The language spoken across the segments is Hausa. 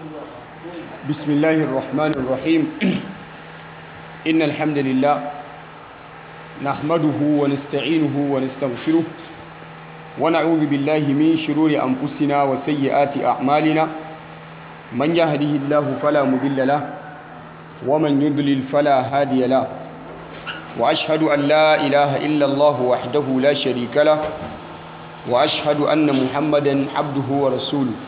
بسم الله الرحمن الرحيم إن الحمد لله نحمده ونستعينه ونستغفره ونعوذ بالله من شرور أنفسنا وسيئات أعمالنا من يهده الله فلا مضل له ومن يضلل فلا هادي له وأشهد أن لا إله إلا الله وحده لا شريك له وأشهد أن محمدا عبده ورسوله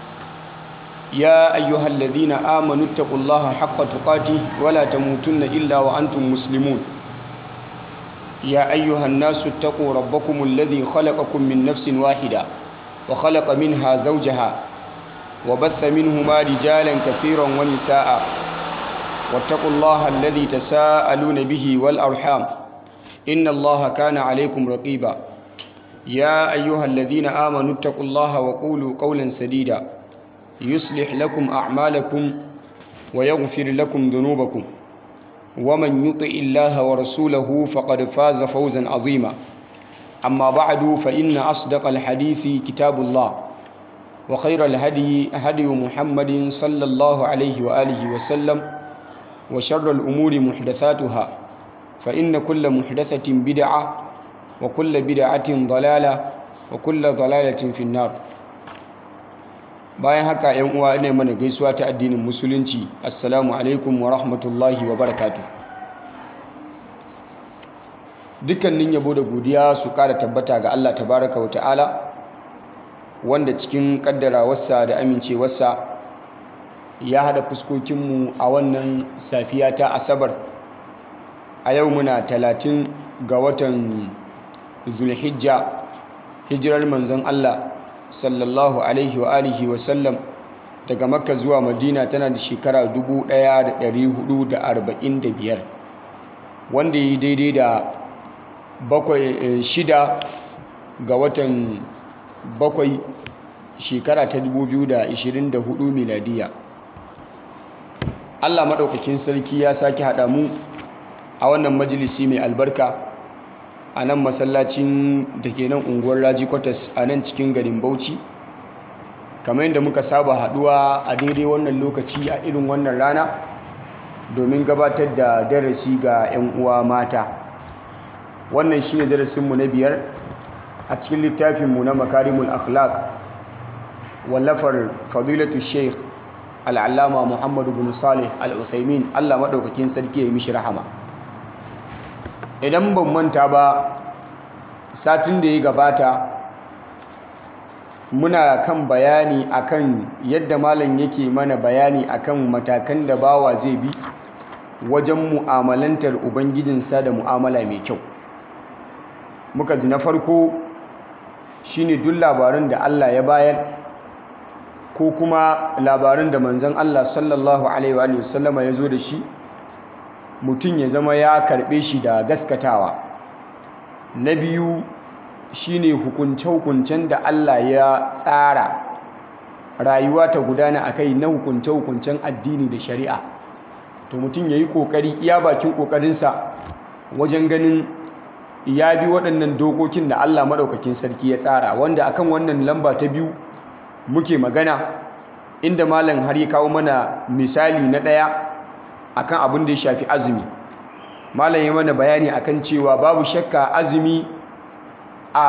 يا أيها الذين آمنوا اتقوا الله حق تقاته ولا تموتن إلا وأنتم مسلمون يا أيها الناس اتقوا ربكم الذي خلقكم من نفس واحدة وخلق منها زوجها وبث منهما رجالا كثيرا ونساء واتقوا الله الذي تساءلون به والأرحام إن الله كان عليكم رقيبا يا أيها الذين آمنوا اتقوا الله وقولوا قولا سديدا يصلح لكم أعمالكم ويغفر لكم ذنوبكم ومن يطع الله ورسوله فقد فاز فوزا عظيما أما بعد فإن أصدق الحديث كتاب الله وخير الهدي هدي محمد صلى الله عليه وآله وسلم وشر الأمور محدثاتها فإن كل محدثة بدعة وكل بدعة ضلالة وكل ضلالة في النار bayan haka yan uwa ina mana gaisuwa ta addinin musulunci assalamu alaikum wa rahmatullahi wa barakatu dukkanin yabo da godiya su kara tabbata ga Allah tabaraka wa ta'ala wanda cikin kaddarawarsa da amincewarsa ya hada fuskokinmu a wannan safiya ta asabar a yau muna talatin ga watan zulhijja hijirar manzon Allah sallallahu alaihi wa alihi wa sallam daga makka zuwa madina tana da shekara 1445 wanda yi daidai da bakwai shida ga watan bakwai shekara ta 2024 miladiya allah maɗaukakin sarki ya sake haɗa mu a wannan majalisi mai albarka a nan masallacin da ke nan unguwar raji kwatas a nan cikin garin bauchi kamar yadda muka saba haduwa a daidai wannan lokaci a irin wannan rana domin gabatar da darasi ga 'yan uwa mata wannan shine darasinmu na biyar a cikin littafinmu na makarimul akhlaq wallafar fadilatu sheikh al'allama muhammadu bin salih al-uthaymin allah maɗaukakin sarki ya yi mishi rahama idan ban manta ba satin da ya gabata muna kan bayani akan yadda malam yake mana bayani akan matakan da bawa zai bi wajen mu'amalantar ubangijinsa da mu'amala mai kyau muka ji na farko shine duk labarin da Allah ya bayar ko kuma labarin da manzon Allah sallallahu alaihi wa sallama ya zo da shi mutum ya zama ya karɓe shi da gaskatawa na biyu shine hukunce-hukuncen da Allah ya tsara rayuwa ta gudana a kai na hukunce-hukuncen addini da shari'a to mutum ya yi ƙoƙari iya bakin ƙoƙarinsa wajen ganin ya bi waɗannan dokokin da Allah maɗaukakin sarki ya tsara wanda akan wannan lamba ta biyu muke magana inda malam har ya kawo mana misali na ɗaya akan abin da ya shafi azumi malam ya mana bayani akan cewa babu shakka azumi a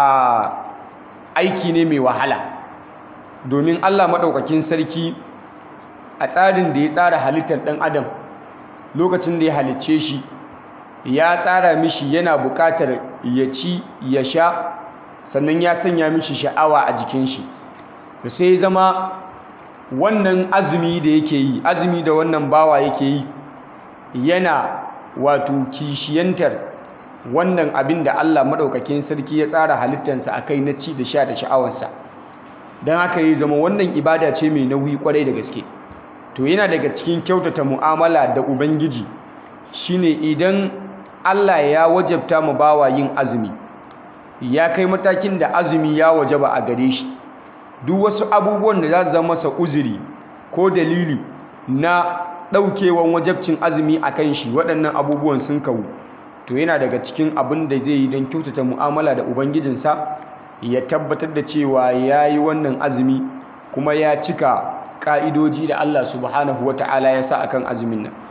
aiki ne mai wahala domin Allah maɗaukakin sarki a tsarin da ya tsara halittar ɗan adam lokacin da ya halicce shi ya tsara mishi yana buƙatar ya ci ya sha sannan ya sanya mishi sha'awa a jikin shi sai zama wannan azumi da yake yi azumi da wannan bawa yake yi yana wato kishiyantar wannan abin da Allah maɗaukakin sarki ya tsara halittarsa a kai na ci da sha da sha'awarsa don haka ya zama wannan ibada ce mai nauyi kwarai da gaske to yana daga cikin kyautata mu'amala da ubangiji shine idan Allah ya wajabta mu bawa yin azumi ya kai matakin da azumi ya wajaba a gare shi duk wasu abubuwan da za su zama masa uzuri ko dalili na ɗaukewan wajabcin azumi a kan shi waɗannan abubuwan sun kawu to yana daga cikin abin da zai yi don kyautata mu'amala da ubangijinsa ya tabbatar da cewa ya yi wannan azumi kuma ya cika ƙa'idoji da Allah subhanahu wa ta'ala ya sa akan azumin nan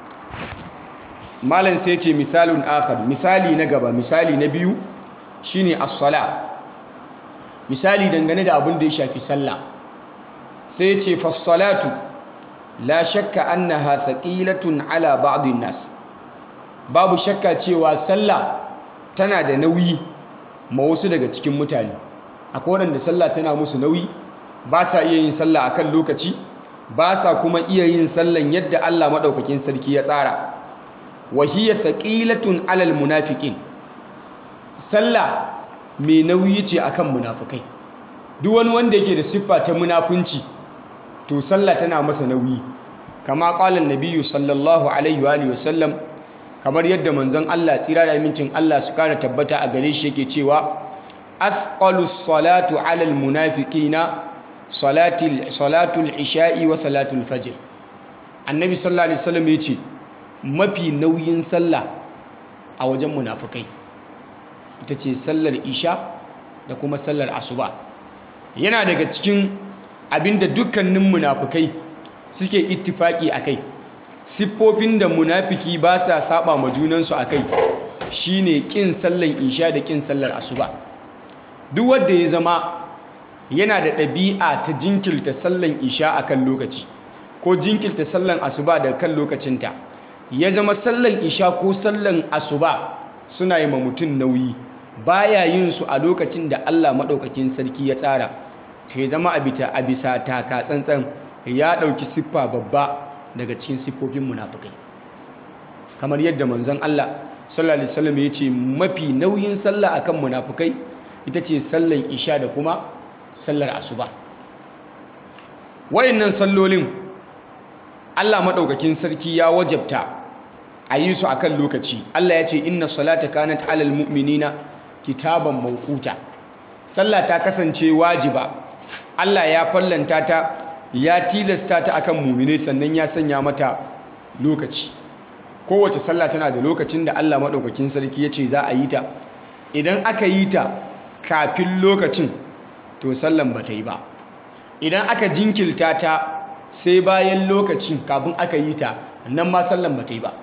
malam sai ce misalun akhar misali na gaba misali na biyu shine as-sala misali dangane da abin da ya shafi sallah sai ce fas-salatu la shakka annaha thaqilatun ala ba'd nas babu shakka cewa sallah tana da nauyi ma wasu daga cikin mutane akwai wanda sallah tana musu nauyi ba sa iya yin sallah akan lokaci ba sa kuma iya yin sallan yadda Allah madaukakin sarki ya tsara wa hiya thaqilatun alal munafiqin sallah mai nauyi ce akan munafikai duk wani wanda yake da siffa ta munafunci to sallah tana masa nauyi kama qala an-nabiyyu sallallahu alaihi wa alihi wasallam kamar yadda manzon Allah tsira da amincin Allah su kara tabbata a gare shi yake cewa asqalu salatu ala al-munafiqina salati salatu al-isha'i wa salatu al-fajr annabi sallallahu alaihi wasallam yace mafi nauyin sallah a wajen munafikai ita ce sallar isha da kuma sallar asuba yana daga cikin abinda dukkanin munafukai suke ittifaki akai siffofin da munafiki ba sa saba ma junansu akai shine kin sallar isha da kin sallar asuba duk wanda ya zama yana da ɗabi'a ta jinkirta sallar isha akan lokaci ko jinkirta sallar asuba da kan lokacinta ya zama sallar isha ko sallar asuba suna yi ma mutum nauyi baya yin su a lokacin da Allah maɗaukakin sarki ya tsara to ya zama a bisa taka tsantsan ya ɗauki siffa babba daga cikin siffofin munafukai kamar yadda manzon Allah sallallahu alaihi wasallam ya ce mafi nauyin sallah akan munafukai ita ce sallar isha da kuma sallar asuba wayannan sallolin Allah maɗaukakin sarki ya wajabta a yi su akan lokaci Allah ya ce inna salata kanat alal mu'minina kitaban mawquta sallah ta kasance wajiba Allah ya fallanta ta ya tilasta ta akan mu'mine sannan ya sanya mata lokaci kowace sallah tana da lokacin da Allah madaukakin sarki ya ce za a yi ta idan aka yi ta kafin lokacin to sallan ba ta yi ba idan aka jinkirta ta sai bayan lokacin kafin aka yi ta nan ma sallan ba ta yi ba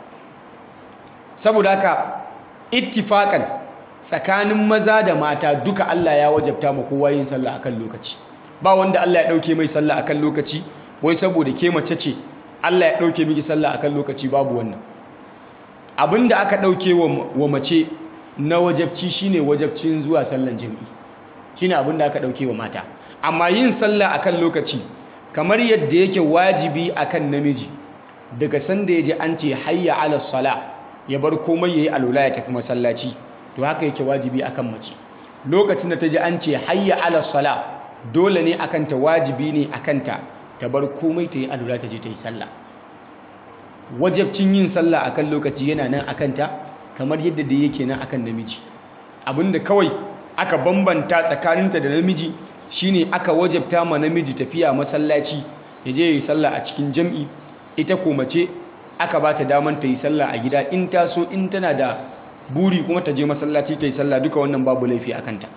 saboda haka ittifakan tsakanin maza da mata duka Allah ya wajabta ma kowa yin sallah akan lokaci ba wanda Allah ya dauke mai sallah akan lokaci wai saboda ke mace ce Allah ya dauke miki sallah akan lokaci babu wannan abinda aka dauke wa mace na wajabci shine wajabcin zuwa sallan jami'i shine abinda aka dauke wa mata amma yin sallah akan lokaci kamar yadda yake wajibi akan namiji daga sanda yaji an ce hayya ala salah ya bar komai yayi alula ya tafi masallaci to haka yake wajibi akan mace lokacin da ta ji an ce hayya ala sala dole ne akan ta wajibi ne akan ta ta bar komai ta yi alula ta je ta yi sallah wajabcin yin sallah akan lokaci yana nan akan ta kamar yadda da yake nan akan namiji abinda kawai aka bambanta tsakaninta da namiji shine aka wajabta ma namiji tafiya masallaci ya je yi sallah a cikin jam'i ita ko mace aka ba ta daman ta yi sallah a gida in ta so in tana da buri kuma ta je masallaci ta yi sallah duka wannan babu laifi a kanta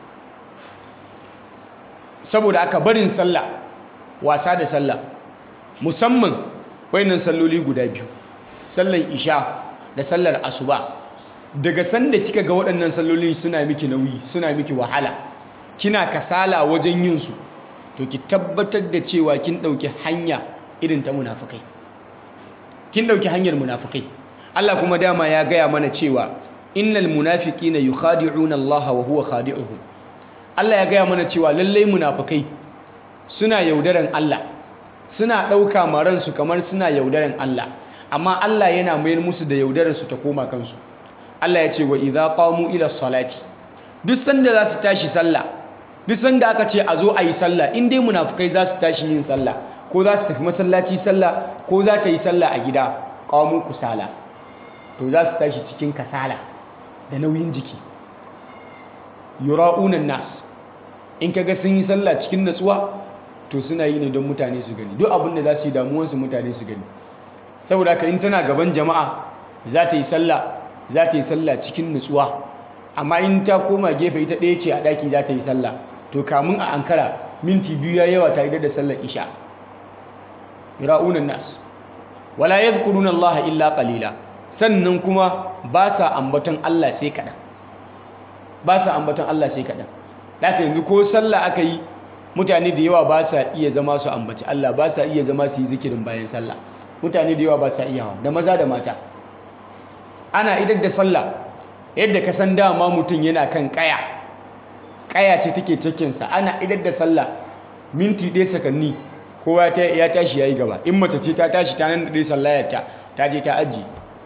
saboda aka barin sallah wasa da sallah musamman wayannan salloli guda biyu sallan isha da sallar asuba daga sanda kika ga waɗannan salloli suna miki nauyi suna miki wahala kina kasala wajen yin su to ki tabbatar da cewa kin ɗauki hanya irin ta munafukai kin ɗauki hanyar munafukai Allah kuma dama ya gaya mana cewa innal munafiqina yukhadi'una Allah wa huwa khadi'uhum Allah ya gaya mana cewa lallai munafukai suna yaudaran Allah suna ɗauka maransu kamar suna yaudaran Allah amma Allah yana mayar musu da yaudararsu ta koma kansu Allah ya ce wa idza qamu ila salati duk sanda za su tashi sallah duk sanda aka ce a zo a yi sallah in dai munafukai za su tashi yin sallah ko za su tafi masallaci sallah ko za ta yi sallah a gida qamu kusala to za su tashi cikin kasala da nauyin jiki yura'unan nas in kaga sun yi sallah cikin natsuwa to suna yi ne don mutane su gani duk abin da za su yi damuwansu mutane su gani saboda ka in tana gaban jama'a za ta yi sallah za ta yi sallah cikin nutsuwa amma in ta koma gefe ita ɗaya ce a ɗaki za ta yi sallah to kamun a ankara minti biyu ya yawa ta idar da sallar isha yura'una nas wala yadhkuruna Allah illa qalila sannan kuma ba sa ambaton Allah sai kaɗan ba sa ambaton Allah sai kaɗan haka yanzu ko sallah aka yi mutane da yawa ba sa iya zama su ambaci Allah ba sa iya zama su yi zikirin bayan sallah mutane da yawa ba sa iya da maza da mata ana idar da sallah yadda ka san dama mutum yana kan kaya kaya ce take cikinsa ana idar da sallah minti ɗaya sakanni kowa ya tashi ya yi gaba in mace ce ta tashi ta nan da ɗaya sallayarta ta je ta aji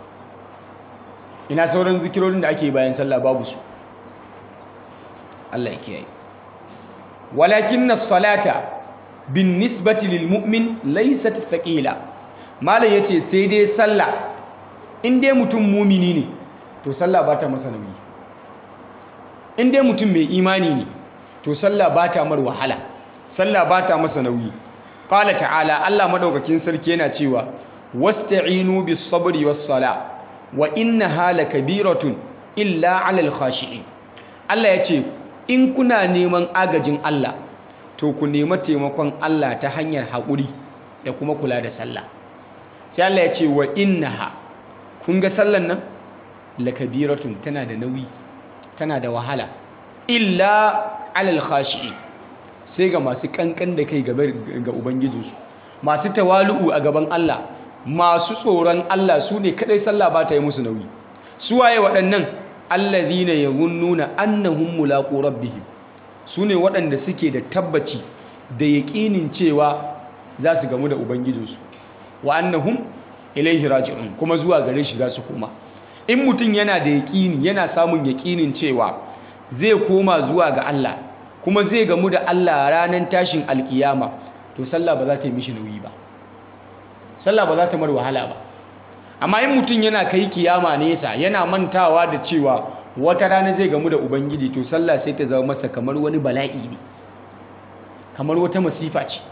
ina sauran zikirorin da ake bayan sallah babu su Allah ya kiyaye walakin na salata bin nisbati lil mu'min laysat thaqila malam yace sai dai sallah in dai mutum mumini ne to sallah ba ta masa nauyi in dai mutum mai imani ne to sallah ba ta mar wahala sallah ba ta masa nauyi qala ta'ala Allah madaukakin sarki yana cewa wasta'inu bis sabri was sala wa innaha lakabiratun illa 'alal khashi'in Allah yace in kuna neman agajin Allah to ku nema taimakon Allah ta hanyar haƙuri da kuma kula da sallah sai Allah ya ce wa innaha kun ga sallan nan lakabiratun tana da nauyi tana da wahala illa alal khashi'i sai ga masu kankan da kai gaba ga ubangijinsu masu tawalu'u a gaban Allah masu tsoron Allah su ne kadai sallah ba ta yi musu nauyi su waye waɗannan allazina yazunnuna annahum mulaqu rabbihim su ne waɗanda suke da tabbaci da yaƙinin cewa za su gamu da ubangijinsu wa annahum ilaihi raji'un kuma zuwa gare shi za su koma in mutum yana da yaƙini yana samun yaƙinin cewa zai koma zuwa ga Allah kuma zai gamu da Allah ranar tashin alkiyama to sallah ba za ta yi mishi nauyi ba sallah ba za ta mar wahala ba amma in mutum yana kai kiyama nesa yana mantawa da cewa wata rana zai gamu da ubangiji to sallah sai ta zama masa kamar wani bala'i ne kamar wata masifa ce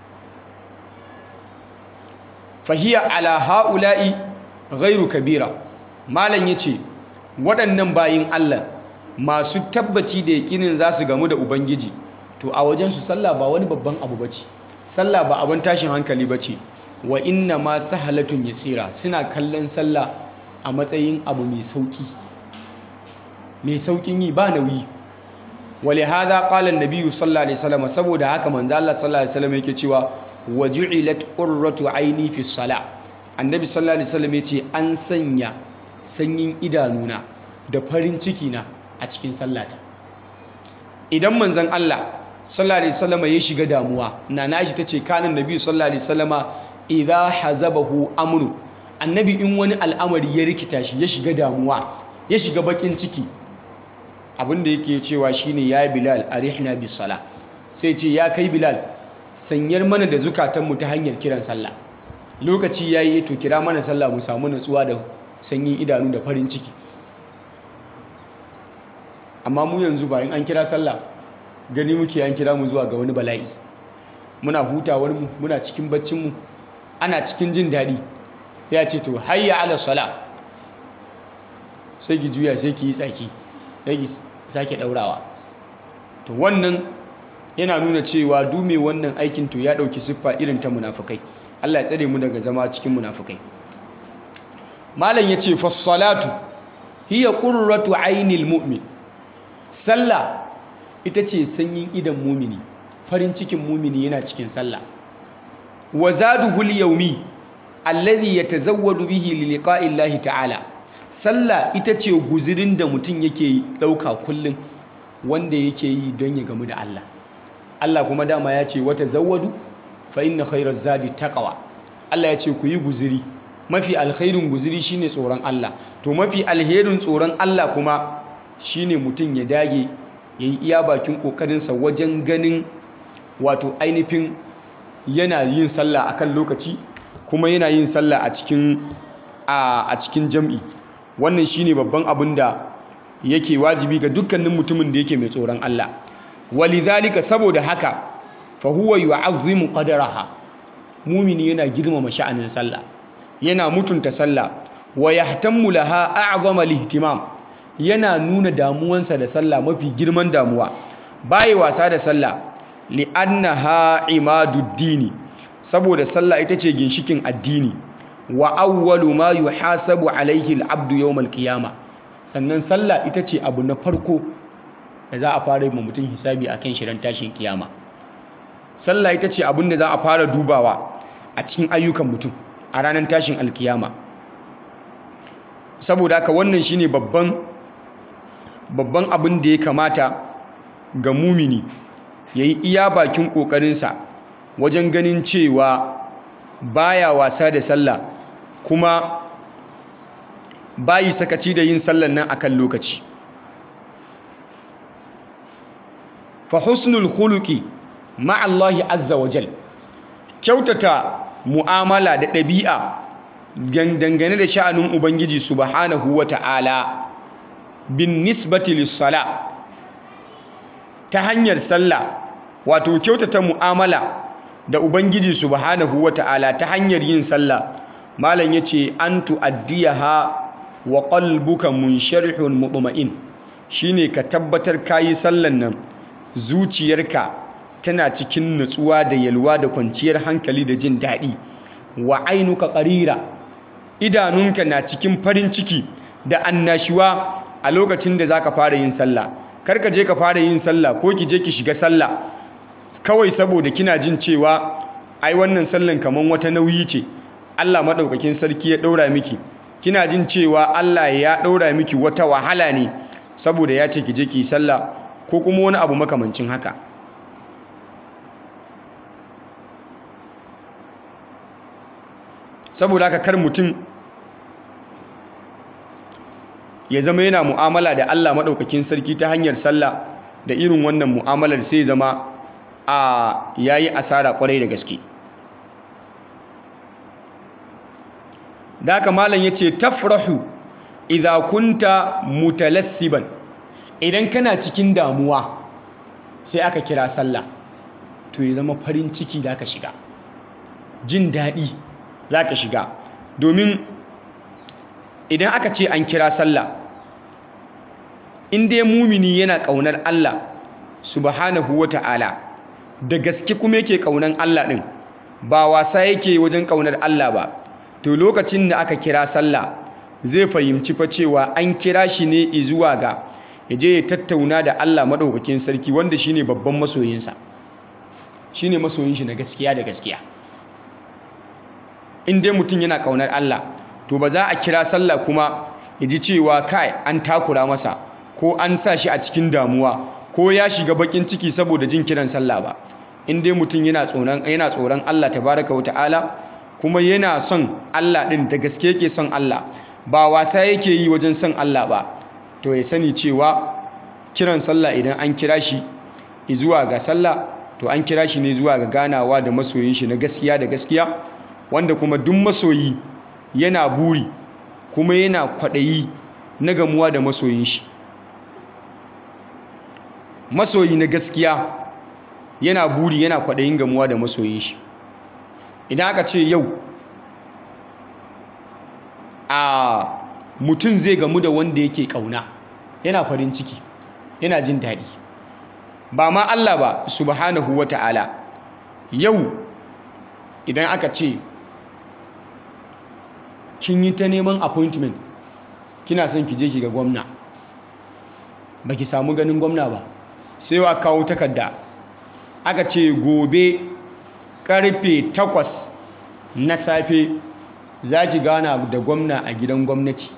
fahiya ala ha'ula'i ghairu kabira malam yace waɗannan bayin Allah masu tabbaci da yakinin za su gamu da ubangiji to a wajen su sallah ba wani babban abu bace sallah ba abin tashin hankali bace wa inna ma sahalatun yasira suna kallon sallah a matsayin abu mai sauki mai saukin yi ba nauyi wale hada qala an-nabiy sallallahu alaihi wasallam saboda haka manzo Allah sallallahu alaihi wasallam yake cewa waju'ilat qurratu aini fi salah annabi sallallahu alaihi wasallam yace an sanya sanyin idanuna da farin ciki na a cikin sallata idan manzon Allah sallallahu alaihi wasallam ya shiga damuwa nana shi tace kanin nabi sallallahu alaihi wasallama idha hazabahu amru annabi in wani al'amari ya rikita shi ya shiga damuwa ya shiga bakin ciki abinda yake cewa shine ya bilal arihna bis sala sai ce ya kai bilal sanyar mana da zukatanmu ta hanyar kiran sallah lokaci yayi to kira mana sallah mu samu natsuwa da sanyin idanu da farin ciki amma mu yanzu ba in an kira sallah gani muke an kira mu zuwa ga wani bala'i muna hutawar mu muna cikin baccin mu ana cikin jin daɗi ya ce to hayya ala sala sai ki juya sai ki yi tsaki sai ki sake ɗaurawa to wannan yana nuna cewa dume wannan aikin to ya ɗauki siffa irin ta munafukai Allah ya tsare mu daga zama cikin munafukai malam ya ce fassalatu hiya qurratu ainil mu'min sallah ita ce sanyin idan mumini farin cikin mumini yana cikin sallah wa zaduhu al-yawmi alladhi yatazawwadu bihi li liqa'i Allah ta'ala sallah ita ce guzirin da mutum yake dauka kullum wanda yake yi don ya gamu da Allah Allah kuma dama ya ce wata zawwadu fa inna khairaz zadi taqwa Allah ya ce ku yi guziri mafi alkhairin guziri shine tsoron Allah to mafi alherin tsoron Allah kuma shine mutum ya dage yayi iya bakin kokarinsa wajen ganin wato ainihin yana yin sallah akan lokaci kuma yana yin sallah a cikin a cikin jam'i wannan shine babban abin da yake wajibi ga dukkanin mutumin da yake mai tsoron Allah walidhalika saboda haka fa huwa yu'azzimu qadraha mumini yana girmama sha'anin sallah yana mutunta sallah wa yahtammu laha a'zama lihtimam yana nuna damuwansa da sallah mafi girman damuwa bai wasa da sallah li'annaha imaduddini saboda sallah ita ce ginshikin addini wa awwalu ma yuhasabu alaihi al-abdu yawm al-qiyama sannan sallah ita ce abu na farko da za a fara yi mutum hisabi akan shi ran tashin kiyama sallah ita ce abin da za a fara dubawa a cikin ayyukan mutum a ranar tashin alkiyama saboda haka wannan shine babban babban abin da ya kamata ga mumini ya yi iya bakin ƙoƙarinsa wajen ganin cewa baya wasa da sallah kuma bayi sakaci da yin sallan nan akan lokaci fa husnul khuluqi ma'allahi azza wa jal kyautata mu'amala da ɗabi'a dangane da sha'anin ubangiji subhanahu wa ta'ala bin nisbati lissala ta hanyar sallah wato kyautata mu'amala da ubangiji subhanahu wa ta'ala ta hanyar yin sallah malam yace an tu'addiyaha wa qalbuka munsharihun mutma'in shine ka tabbatar kayi sallan nan zuciyarka tana cikin nutsuwa da yalwa da kwanciyar hankali da jin daɗi wa ainuka ƙarira idanunka na cikin farin ciki da annashuwa a lokacin da za ka fara yin sallah karka je ka fara yin sallah ko ki je ki shiga sallah kawai saboda kina jin cewa ai wannan sallan kaman wata nauyi ce Allah maɗaukakin sarki ya ɗaura miki kina jin cewa Allah ya ɗaura miki wata wahala ne saboda ya ce ki je ki yi sallah ko kuma wani abu makamancin haka saboda haka kar mutum ya zama yana mu'amala da Allah maɗaukakin sarki ta hanyar sallah da irin wannan mu'amalar sai zama a yayi asara kwarai da gaske da haka malam yace tafrahu idza kunta mutalassiban idan kana cikin damuwa sai aka kira sallah to ya zama farin ciki da ka shiga jin daɗi za ka shiga domin idan aka ce an kira sallah in dai mumini yana ƙaunar Allah subhanahu wa ta'ala da gaske kuma yake ƙaunar Allah ɗin ba wasa yake wajen ƙaunar Allah ba to lokacin da aka kira sallah zai fahimci fa cewa an kira shi ne zuwa ga ya je ya tattauna da Allah maɗaukakin sarki wanda shine babban masoyinsa shine masoyin shi na gaskiya da gaskiya in dai mutum yana ƙaunar Allah to ba za a kira sallah kuma ya ji cewa kai an takura masa ko an sa shi a cikin damuwa ko ya shiga bakin ciki saboda jin kiran sallah ba in dai mutum yana tsoron yana tsoron Allah tabaraka wa ta'ala kuma yana son Allah din da gaske yake son Allah ba wasa yake yi wajen son Allah ba to ya sani cewa kiran sallah idan an kira shi zuwa ga sallah to an kira shi ne zuwa ga ganawa da masoyin shi na gaskiya da gaskiya wanda kuma duk masoyi yana buri kuma yana kwaɗayi na gamuwa da masoyin shi masoyi na gaskiya yana buri yana kwaɗayin gamuwa da masoyin shi idan aka ce yau a mutum zai gamu da wanda yake ƙauna yana farin ciki yana jin daɗi ba ma Allah ba subhanahu wa ta'ala yau idan aka ce kin yi ta neman appointment kina son ki je ki ga gwamna ba ki samu ganin gwamna ba sai wa kawo takarda aka ce gobe karfe takwas na safe za ki gana da gwamna a gidan gwamnati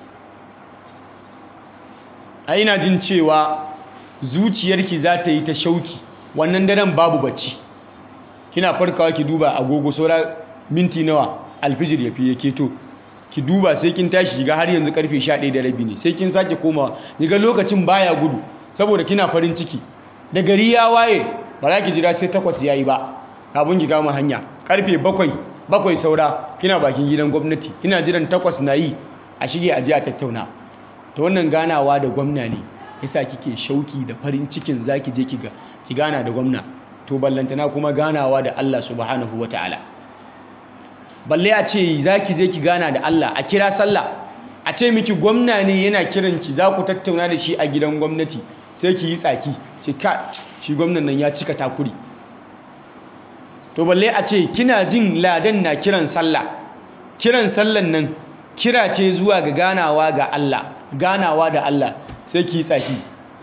a ina jin cewa zuciyarki za ta yi ta shauki wannan daren babu bacci kina farkawa ki duba agogo saura minti nawa alfijir ya fi ya keto ki duba sai kin tashi shiga har yanzu karfe 11 da rabi ne sai kin sake komawa ga lokacin baya gudu saboda kina farin ciki da gari ya waye ba za ki jira sai takwas yayi ba kafin ki kama hanya karfe bakwai bakwai saura kina bakin gidan gwamnati kina jiran takwas na yi a shige a ji a tattauna ta wannan ganawa da gwamna ne yasa kike shauki da farin cikin zaki je ki gana da gwamna to ballantana kuma ganawa da Allah subhanahu wataala balle a ce za ki je ki gana da Allah a kira sallah a ce miki gwamna ne yana kiran ki za ku tattauna da shi a gidan gwamnati sai ki yi tsaki ce ka shi gwamnan nan ya cika takuri to balle a ce kina jin ladan na kiran sallah kiran sallan nan kira ce zuwa ga ganawa ga Allah ganawa da Allah sai ki tsaki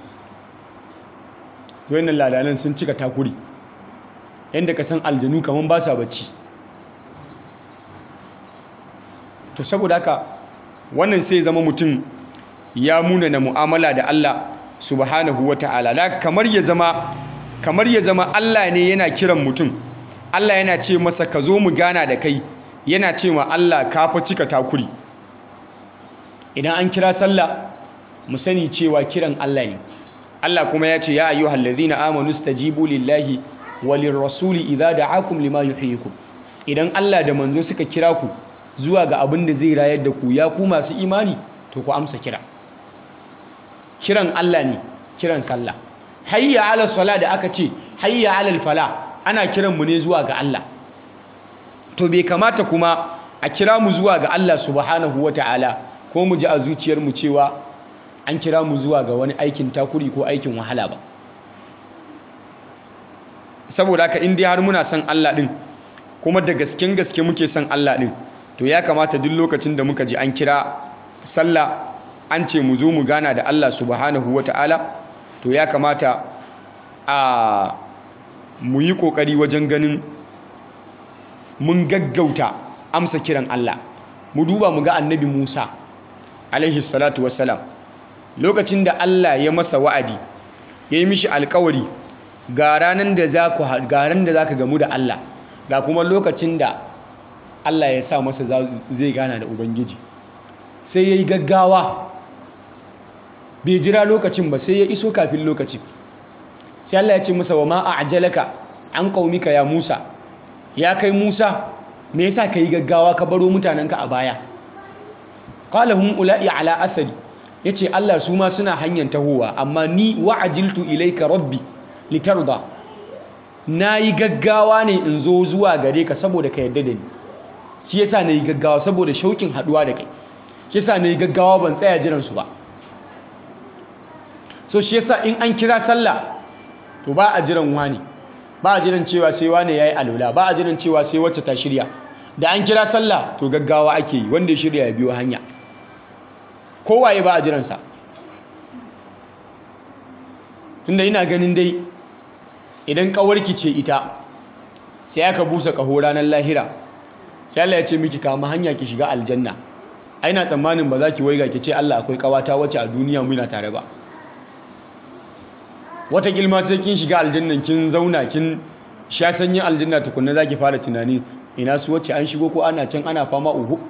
wannan ladanan sun cika takuri yadda ka san aljanu kaman ba sa bacci to saboda haka wannan sai zama mutum ya muna na mu'amala da Allah subhanahu wata'ala da kamar ya zama kamar ya zama Allah ne yana kiran mutum Allah yana ce masa ka zo mu gana da kai yana ce ma Allah ka fa cika takuri idan an kira sallah mu sani cewa kiran Allah ne Allah kuma ya ce ya ayyuhal ladzina amanu stajibu lillahi walir rasuli idza da'akum lima yuhyikum idan Allah da manzo suka kira ku zuwa ga abin da zai rayar da ku ya ku masu imani to ku amsa kira kiran Allah ne kiran sallah hayya ala sala da aka ce hayya ala fala ana kiran mu ne zuwa ga Allah to bai kamata kuma a kira mu zuwa ga Allah subhanahu wataala ko mu ji a zuciyar mu cewa an kira mu zuwa ga wani aikin takuri ko aikin wahala ba saboda haka in dai har muna son Allah din kuma da gasken gaske muke son Allah din to ya kamata duk lokacin da muka ji an kira sallah an ce mu zo mu gana da Allah subhanahu wata'ala to ya kamata a mu yi kokari wajen ganin mun gaggauta amsa kiran Allah mu duba mu ga annabi Musa alaihi salatu wassalam lokacin da Allah ya masa wa'adi ya yi mishi alkawari ga ranar da za ku ga da za ka gamu da Allah ga kuma lokacin da Allah ya sa masa zai gana da Ubangiji sai ya yi gaggawa bai jira lokacin ba sai ya iso kafin lokacin sai Allah ya ce masa wa ma a ajalaka an qaumika ya Musa ya kai Musa me yasa ka yi gaggawa ka baro mutanenka a baya qala hum ula'i ala asari yace Allah su ma suna hanyar tahowa amma ni wa'ajiltu ilayka rabbi litarda nayi gaggawa ne in zo zuwa gare ka saboda ka yarda da ni shi yasa nayi gaggawa saboda shaukin haduwa da kai shi yasa nayi gaggawa ban tsaya jiran su ba so shi yasa in an kira sallah to ba a jiran wani ba a jiran cewa sai wani yayi alula ba a jiran cewa sai wacce ta shirya da an kira sallah to gaggawa ake yi wanda ya shirya ya biyo hanya kowaye ba a jiransa tunda ina ganin dai idan kawarki ce ita sai aka busa kaho ranar lahira sai Allah ya ce miki kama hanya ki shiga aljanna aina tsammanin ba za ki waiga ki ce Allah akwai kawata wacce a duniya muna tare ba wata gilma sai kin shiga aljannan kin zauna kin sha sanyin aljanna tukunna za ki fara tunani ina su wacce an shigo ko ana can ana fama uhu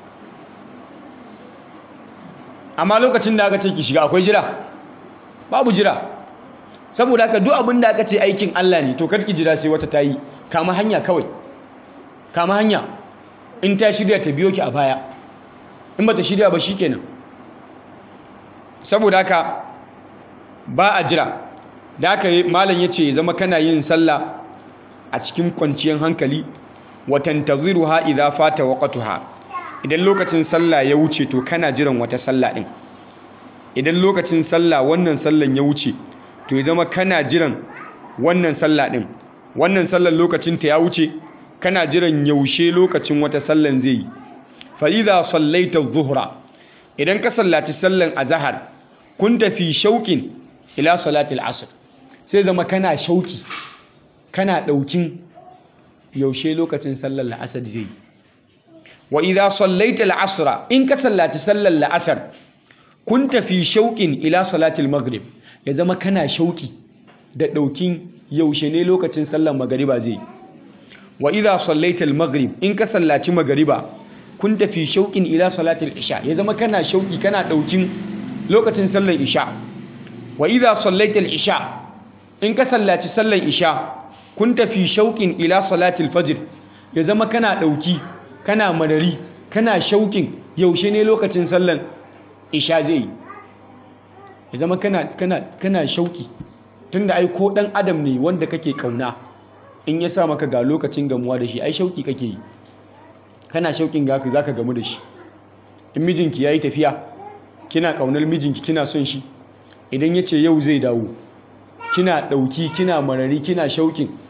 amma lokacin da aka ce ki shiga akwai jira babu jira saboda haka duk abin da aka ce aikin Allah ne to karki jira sai wata ta yi kama hanya kawai kama hanya in ta shirya ta biyo ki a baya in ba ta shirya ba shi kenan saboda haka ba a jira da haka malam ya ce zama kana yin sallah a cikin kwanciyar hankali watan taziruha idza fata waqtuha idan lokacin sallah ya wuce to kana jiran wata sallah din idan lokacin sallah wannan sallan ya wuce to ya zama kana jiran wannan sallah din wannan sallan lokacin ta ya wuce kana jiran yaushe lokacin wata sallan zai yi fa idza sallaita adh-dhuhra idan ka sallaci sallan azhar kunta fi shauqin ila salati al-asr sai zama kana shauki kana daukin yaushe lokacin sallar la'asar zai yi wa idza sallaita al-asra in ka sallaci sallar la'asar kunta fi shauqin ila salati al-maghrib ya zama kana shauki da daukin yaushe ne lokacin sallar magariba zai wa idha sallaita al-maghrib in ka sallaci magariba kun tafi shauqin ila salati al-isha ya zama kana shauki kana daukin lokacin sallar isha wa idha sallaita al-isha in ka sallaci sallar isha kun tafi shauqin ila salati al-fajr ya zama kana dauki kana madari kana shaukin yaushe ne lokacin sallar isha zai ya zama kana kana kana shauki tunda ai ko dan adam ne wanda kake kauna in ya sa maka ga lokacin gamuwa da shi ai shauki kake yi kana shaukin ga za ka gamu da shi in mijinki ya yi tafiya kina kaunar mijinki kina son shi idan ya ce yau zai dawo kina ɗauki kina marari kina shaukin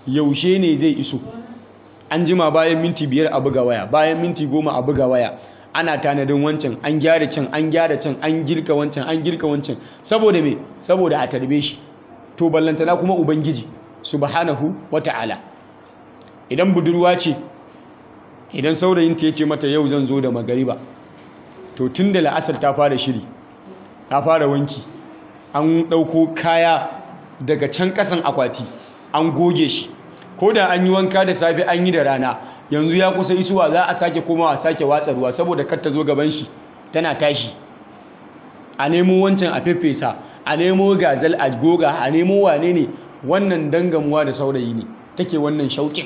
yaushe ne zai iso an jima bayan minti biyar a buga waya bayan minti goma a buga waya ana tanadin wancan an gyara can an gyara can an girka wancan an girka wancan saboda me saboda a tarbe shi to ballantana kuma ubangiji subhanahu wata'ala idan budurwa ce idan saurayinta ya ce mata yau zan zo da magariba to tun da la'asar ta fara shiri ta fara wanki an ɗauko kaya daga can ƙasan akwati an goge shi ko da an yi wanka da safe an yi da rana yanzu ya kusa isuwa za a sake komawa sake watsa ruwa saboda kar ta zo gaban shi tana tashi a nemo wancan a feffesa a nemo gazal a goga a nemo wane ne wannan dangamuwa da saurayi ne take wannan shauƙin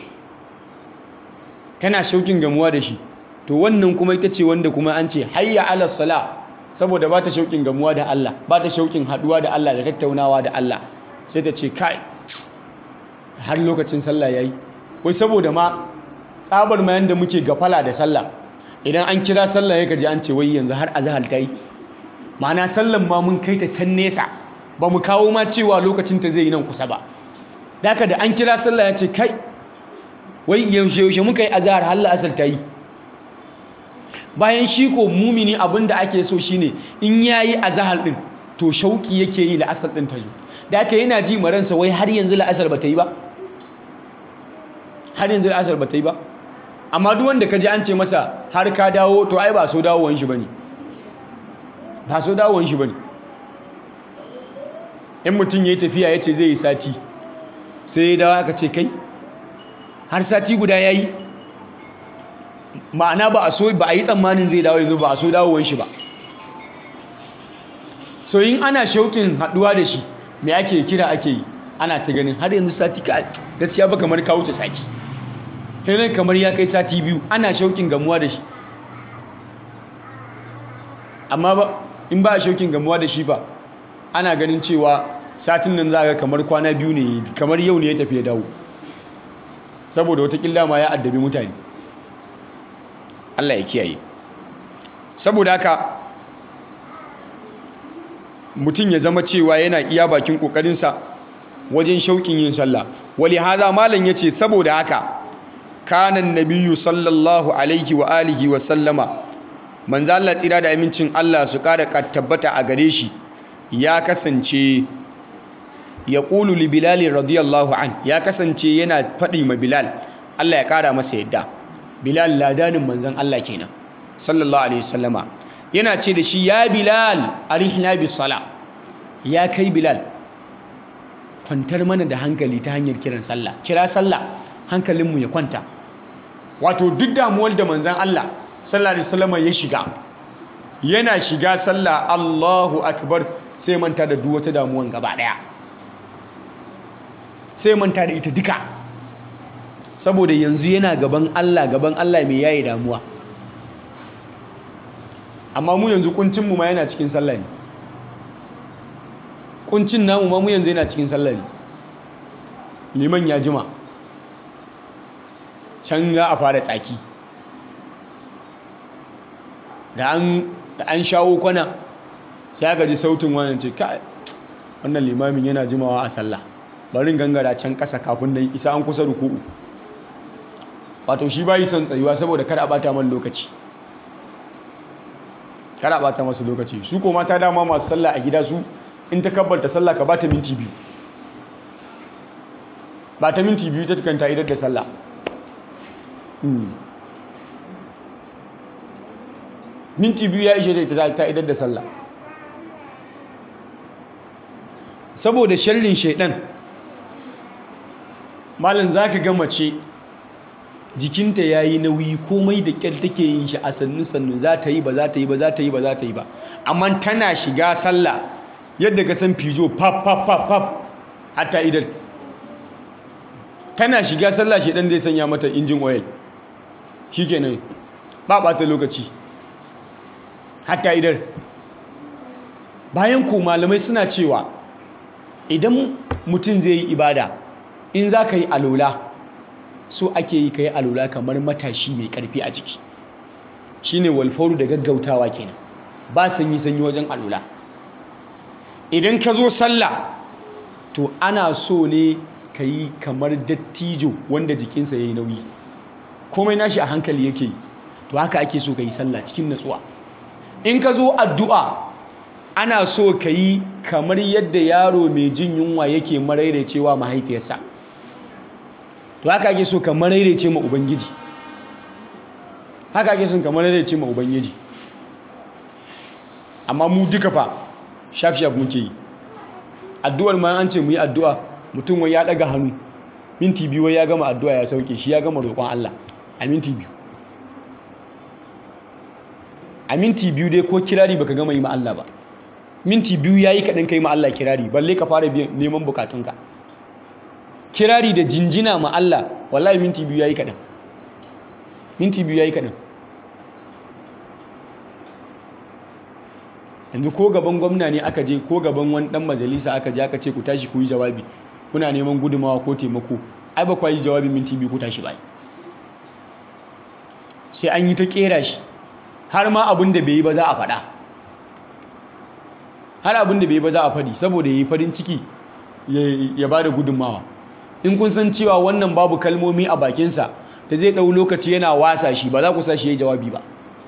tana shauƙin gamuwa da shi to wannan kuma ita ce wanda kuma an ce hayya ala sala saboda ba ta shauƙin gamuwa da Allah ba ta shauƙin haɗuwa da Allah da tattaunawa da Allah sai ta ce kai har lokacin sallah yayi wai saboda ma tsabar mayan da muke gafala da sallah idan an kira sallah ya gaji an ce wai yanzu har azhar ta yi ma'ana sallan ma mun kai ta can nesa ba mu kawo ma cewa lokacin ta zai yi nan kusa ba daka da an kira sallah ya ce kai wai yaushe yaushe muka yi azhar har la'asar ta yi bayan shi ko mumini abin da ake so shine in yayi azhar din to shauki yake yi la'asar din ta zo da aka yana ji maransa wai har yanzu la'asar ba ta yi ba har yanzu la'asar ba ta yi ba amma duk wanda ka ji an ce masa har ka dawo to ai ba so dawowan shi bane ba so dawowan shi bane in mutum yayi tafiya ya ce zai yi sati sai ya dawo aka ce kai har sati guda yayi ma'ana ba a so ba a yi tsammanin zai dawo yanzu ba a so dawowan shi ba so yin ana shaukin haduwa da shi me ake kira ake yi ana ta ganin har yanzu sati ka gaskiya ba kamar ka wuce sati sai kamar ya kai sati biyu ana shaukin gamuwa da shi amma ba in ba a shaukin gamuwa da shi ba ana ganin cewa satin nan za ga kamar kwana biyu ne kamar yau ne ya tafi ya dawo saboda watakila ma ya addabi mutane Allah ya kiyaye saboda haka mutum ya zama cewa yana iya bakin kokarinsa wajen shauƙin yin sallah wali haza malam yace saboda haka kanan nabiyyu sallallahu alaihi wa alihi wa sallama manzo Allah tsira da amincin Allah su ƙara tabbata a gare shi ya kasance ya qulu li bilal radiyallahu an ya kasance yana faɗi ma bilal Allah ya ƙara masa yadda bilal ladanin manzon Allah kenan sallallahu alaihi wasallama yana ce da shi ya bilal arihna bis sala ya kai bilal kwantar mana da hankali ta hanyar kiran sallah kira sallah hankalinmu ya kwanta wato duk damuwar da manzan Allah sallallahu alaihi wasallam ya shiga yana shiga sallah Allahu akbar sai manta da duk wata damuwan gaba daya sai manta da ita duka saboda yanzu yana gaban Allah gaban Allah mai yayi damuwa amma mu yanzu kuncin mu ma yana cikin sallah ne kuncin namu ma mu yanzu yana cikin sallah ne liman ya jima can za a fara tsaki da an shawo kwana sai aka ji sautin wannan ce kai wannan limamin yana jimawa a sallah barin gangara can ƙasa kafin nan isa an kusa ruku'u wato shi bayi son tsayuwa saboda kada a bata man lokaci kada a bata masu lokaci su ko mata dama masu sallah a gida su in ta kabbalta sallah ka bata minti biyu ba ta minti biyu ta tukanta idar da sallah minti biyu ya ishe ta ta idar da sallah saboda sharrin shaidan malam za ka ga mace jikinta ya yi nauyi komai da ƙyar take yin shi a sannu sannu za ta yi ba za ta yi ba za ta yi ba za ta yi ba amma tana shiga sallah yadda ka san fijo pap pap pap pap hatta idan tana shiga sallah shaidan zai sanya mata injin oil shikenan ba ɓata lokaci hatta idan bayan ku malamai suna cewa idan mutum zai yi ibada in za ka yi alola so ake yi ka yi alola kamar matashi mai karfi a jiki shine walfauru da gaggautawa kenan ba sanyi sanyi wajen alola idan ka zo sallah to ana so ne ka yi kamar dattijo wanda jikinsa ya yi nauyi komai nashi a hankali yake yi to haka ake so ka yi sallah cikin natsuwa in ka zo addu'a ana so ka yi kamar yadda yaro mai jin yunwa yake maraicewa mahaifiyarsa to haka ake so ka maraice ma ubangiji haka ake so ka maraice ma ubangiji amma mu duka fa shaf shaf muke yi addu'ar ma an ce mu yi addu'a mutum wai ya daga hannu minti biyu wai ya gama addu'a ya sauke shi ya gama roƙon Allah a minti biyu a minti biyu dai ko kirari baka gama yi ma Allah ba minti biyu yayi kaɗan kai ma Allah kirari balle ka fara neman bukatunka kirari da jinjina ma Allah wallahi minti biyu yayi kaɗan minti biyu yayi kaɗan yanzu ko gaban gwamna ne aka je ko gaban wani dan majalisa aka je aka ce ku tashi ku yi jawabi kuna neman gudumawa ko taimako ai ba ku yi jawabi minti biyu ku tashi ba sai an yi ta kera shi har ma abin da bai yi ba za a faɗa har abin da bai yi ba za a faɗi saboda ya yi farin ciki ya ba da gudunmawa in kun san cewa wannan babu kalmomi a bakinsa da zai ɗau lokaci yana wasa shi ba za ku sa shi ya yi jawabi ba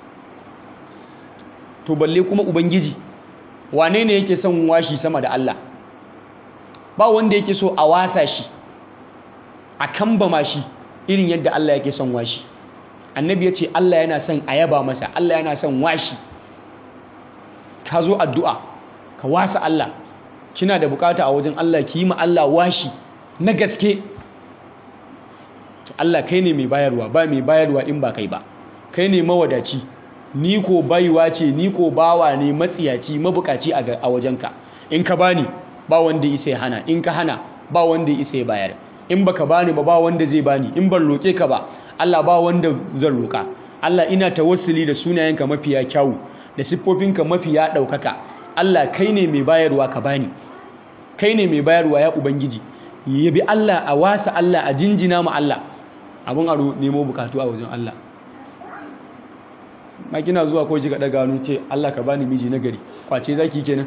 to balle kuma ubangiji wane ne yake son washi sama da Allah ba wanda yake so a wasa shi a kambama shi irin yadda Allah yake son washi annabi ya ce Allah yana son a yaba masa Allah yana son washi ka zo addu'a ka wasa Allah kina da bukata a wajen Allah ki yi ma Allah washi na gaske to Allah kai ne mai bayarwa ba mai bayarwa in ba kai ba kai ne mawadaci ni ko baiwa ce ni ko bawa ne matsiyaci mabukaci a wajenka in ka bani ba wanda isa ya hana in ka hana ba wanda isa ya bayar in baka bani ba ba wanda zai bani in ban roke ka ba Allah ba wanda zan roka Allah ina tawassuli da sunayenka mafiya kyawu da siffofinka mafiya ɗaukaka Allah kai ne mai bayarwa ka bani kai ne mai bayarwa ya ubangiji yabi Allah a wasa Allah a jinjina ma Allah abun aro nemo bukatu a wajen Allah ma kina zuwa ko kika daga hannu ce Allah ka bani miji na gari kwace zaki kenan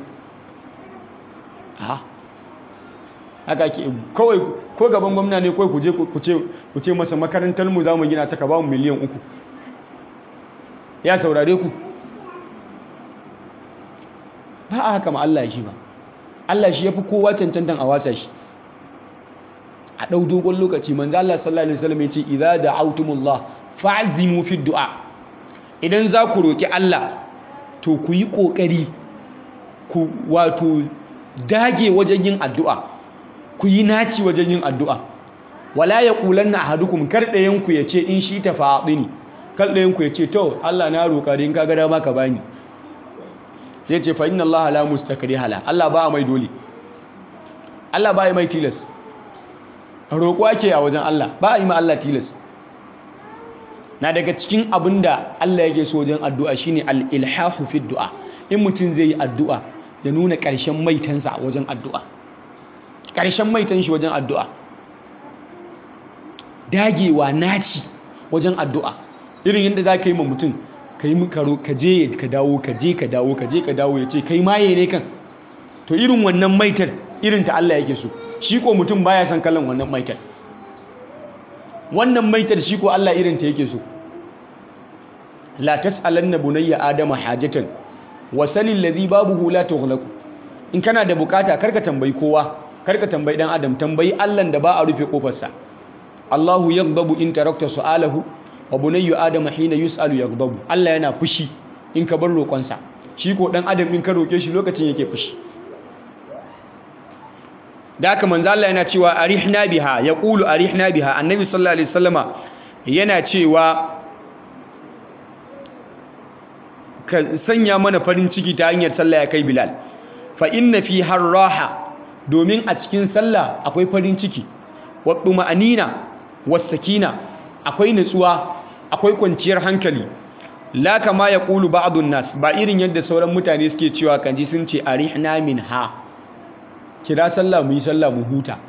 a haka ke kawai ko gaban gwamna ne kawai ku je ku ce ku ce masa makarantar mu zamu gina ta ka ba mu miliyan uku ya saurare ku ba a haka ma Allah shi ba Allah shi yafi kowa cancantan a wasa shi a ɗau dogon lokaci manzo Allah sallallahu alaihi wasallam ya ce idza da'awtumullah fa'zimu fi du'a idan za ku roƙi Allah to ku yi ƙoƙari ku wato dage wajen yin addu'a ku yi naci wajen yin addu'a wala ya ƙulan na ahadukum kar ɗayanku ya ce in shi ta faɗi ne kar ɗayanku ya ce to Allah na roƙa da in ka gada ma ka bani zai ce fa inna Allah la mustakari hala Allah ba mai dole Allah ba mai tilas roƙo ake a wajen Allah ba a yi ma Allah tilas na daga cikin abin da Allah yake so wajen addu'a shine al-ilhahu fi du'a in mutum zai yi addu'a ya nuna ƙarshen maitansa wajen addu'a ƙarshen maitan shi wajen addu'a dagewa naci wajen addu'a irin yadda za ka yi ma mutum ka yi karo ka je ka dawo ka je ka dawo ka je ka dawo ya ce kai maye ne kan to irin wannan maitar irin ta Allah yake so shi ko mutum baya son kallon wannan maitar wannan maitar shi ko Allah irin ta yake so la tas'alanna bunayya adama hajatan wa salil ladhi babuhu la tughlaq in kana da bukata karka tambayi kowa karka tambayi dan adam tambayi Allah da ba a rufe kofarsa Allahu yaghdabu in tarakta su'alahu wa bunayyu adama hina yus'alu yaghdabu Allah yana fushi in ka bar roƙonsa shi ko dan adam in ka roke shi lokacin yake fushi da haka manzo Allah yana cewa arihna biha yaqulu arihna biha annabi sallallahu alaihi wasallama yana cewa ka sanya mana farin ciki ta hanyar sallah ya kai bilal fa inna fi harraha domin a cikin sallah akwai farin ciki wa ma'anina was-sakina akwai nutsuwa akwai kwanciyar hankali la kama yaqulu ba'dun nas ba irin yadda sauran mutane suke cewa kanji sun ce arihna minha kira sallah mu yi sallah mu huta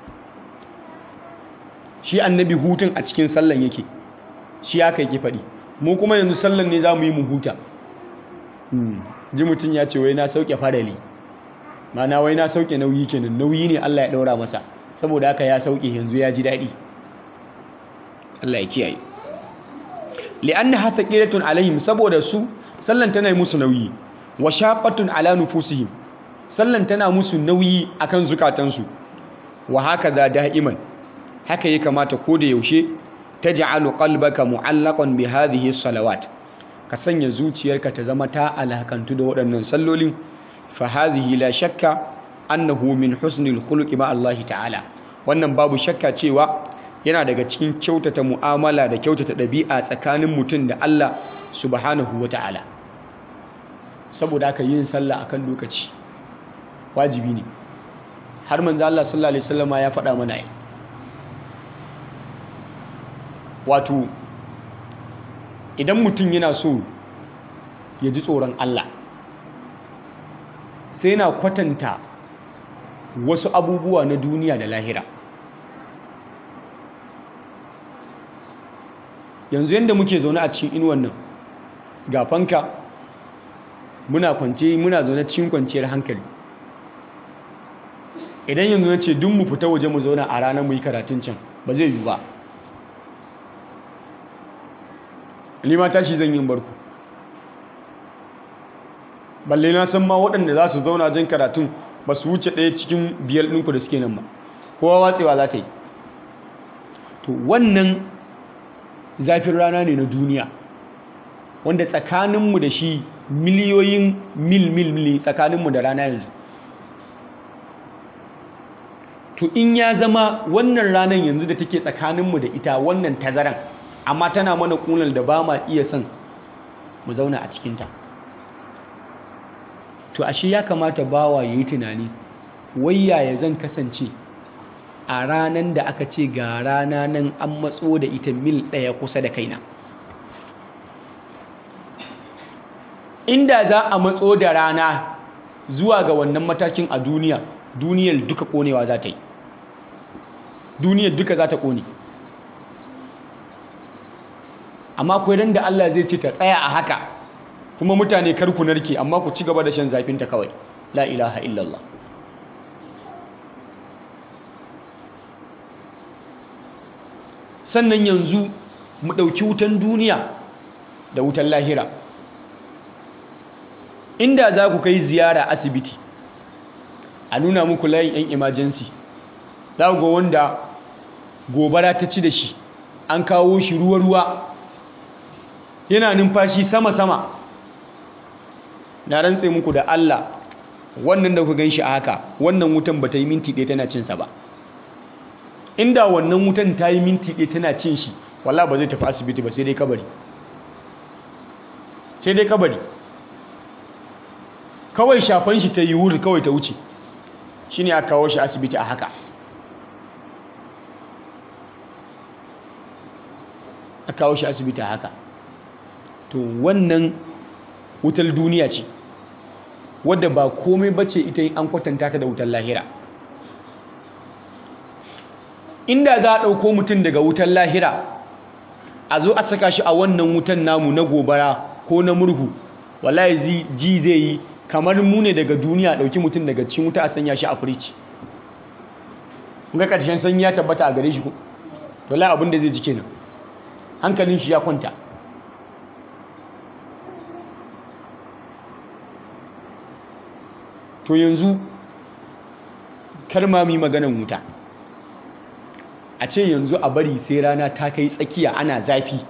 shi annabi hutun a cikin sallan yake shi aka yake faɗi mu kuma yanzu sallan ne za mu yi mu huta ji mutum ya ce wai na sauke farali mana wai na sauke nauyi kenan nauyi ne Allah ya ɗaura masa saboda haka ya sauke yanzu ya ji daɗi Allah ya kiyaye li'annaha thaqilatun alaihim saboda su sallan tana musu nauyi wa shaqqatun ala nufusihim sallan tana musu nauyi akan zukatansu wa hakaza da'iman haka ya kamata ko da yaushe taj'alu qalbaka mu'allaqan bi hadhihi salawat ka sanya zuciyarka ta zama ta alakantu da waɗannan sallolin fa hadhihi la shakka annahu min husnil khuluqi ma Allah ta'ala wannan babu shakka cewa yana daga cikin kyautata mu'amala da kyautata ɗabi'a tsakanin mutum da Allah subhanahu wa ta'ala saboda haka yin sallah akan lokaci wajibi ne har manzo Allah sallallahu alaihi wasallama ya faɗa mana ai wato idan mutum yana so ya ji tsoron Allah sai yana kwatanta wasu abubuwa na duniya da lahira yanzu yadda muke zaune a cikin inuwan nan ga fanka muna kwance muna zaune cikin kwanciyar hankali idan yanzu na ce duk mu fita waje mu zauna a ranar mu yi karatun can ba zai yi ba ni ma tashi zan yi barku balle na san ma waɗanda za su zauna jin karatun ba su wuce ɗaya cikin biyar ɗinku da suke nan ba kowa watsewa za ta yi to wannan zafin rana ne na duniya wanda tsakaninmu da shi miliyoyin mil mil mil tsakaninmu da rana yanzu to in ya zama wannan ranar yanzu da take tsakaninmu da ita wannan tazaran amma tana mana kunan da ba ma iya son mu zauna a cikinta to ashe ya kamata bawa ya yi tunani wayya ya zan kasance a ranar da aka ce ga rana nan an matso da ita mil ɗaya kusa da kaina inda za a matso da rana zuwa ga wannan matakin a duniya duniyar duka konewa za ta yi duniyar duka za ta kone amma akwai ran da Allah zai ce ta tsaya a haka kuma mutane kar ku narke amma ku ci gaba da shan zafinta kawai la ilaha illallah sannan yanzu mu ɗauki wutan duniya da wutan lahira inda za ku kai ziyara asibiti a nuna muku layin 'yan emergency za ku ga wanda gobara ta ci da shi an kawo shi ruwa-ruwa yana numfashi sama-sama na rantse muku da Allah wannan da ku gan shi a haka wannan wutan ba ta yi minti ɗaya tana cinsa ba inda wannan wutan ta yi minti ɗaya tana cin shi wala ba zai tafi asibiti ba sai dai kabari sai dai kabari kawai shafan shi ta yi wuri kawai ta wuce shi ne a kawo shi asibiti a haka a kawo shi asibiti a haka to wannan wutar duniya ce wadda ba komai bace ita an kwatanta ta da wutar lahira inda za a ɗauko mutum daga wutan lahira a zo a saka shi a wannan wutan namu na gobara ko na murhu wallahi ji zai yi kamar mu ne daga duniya ɗauki mutum daga cikin wuta a sanya shi a firici ga ƙarshen sanyi ya tabbata a gare shi ko to la abin da zai ji kenan hankalin shi ya kwanta to yanzu kar ma mu yi maganan wuta a ce yanzu a bari sai rana ta kai tsakiya ana zafi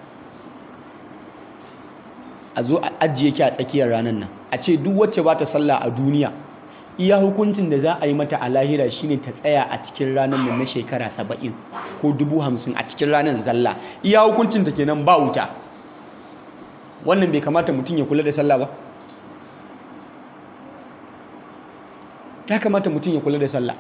a zo a ajiye ki a tsakiyar ranar nan a ce duk wacce ba ta sallah a duniya iya hukuncin da za a yi mata a lahira shine ta tsaya a cikin ranar nan na shekara saba'in ko dubu hamsin a cikin ranar zalla iya hukuncin ta kenan ba wuta wannan bai kamata mutum ya kula da sallah ba ya kamata mutum ya kula da sallah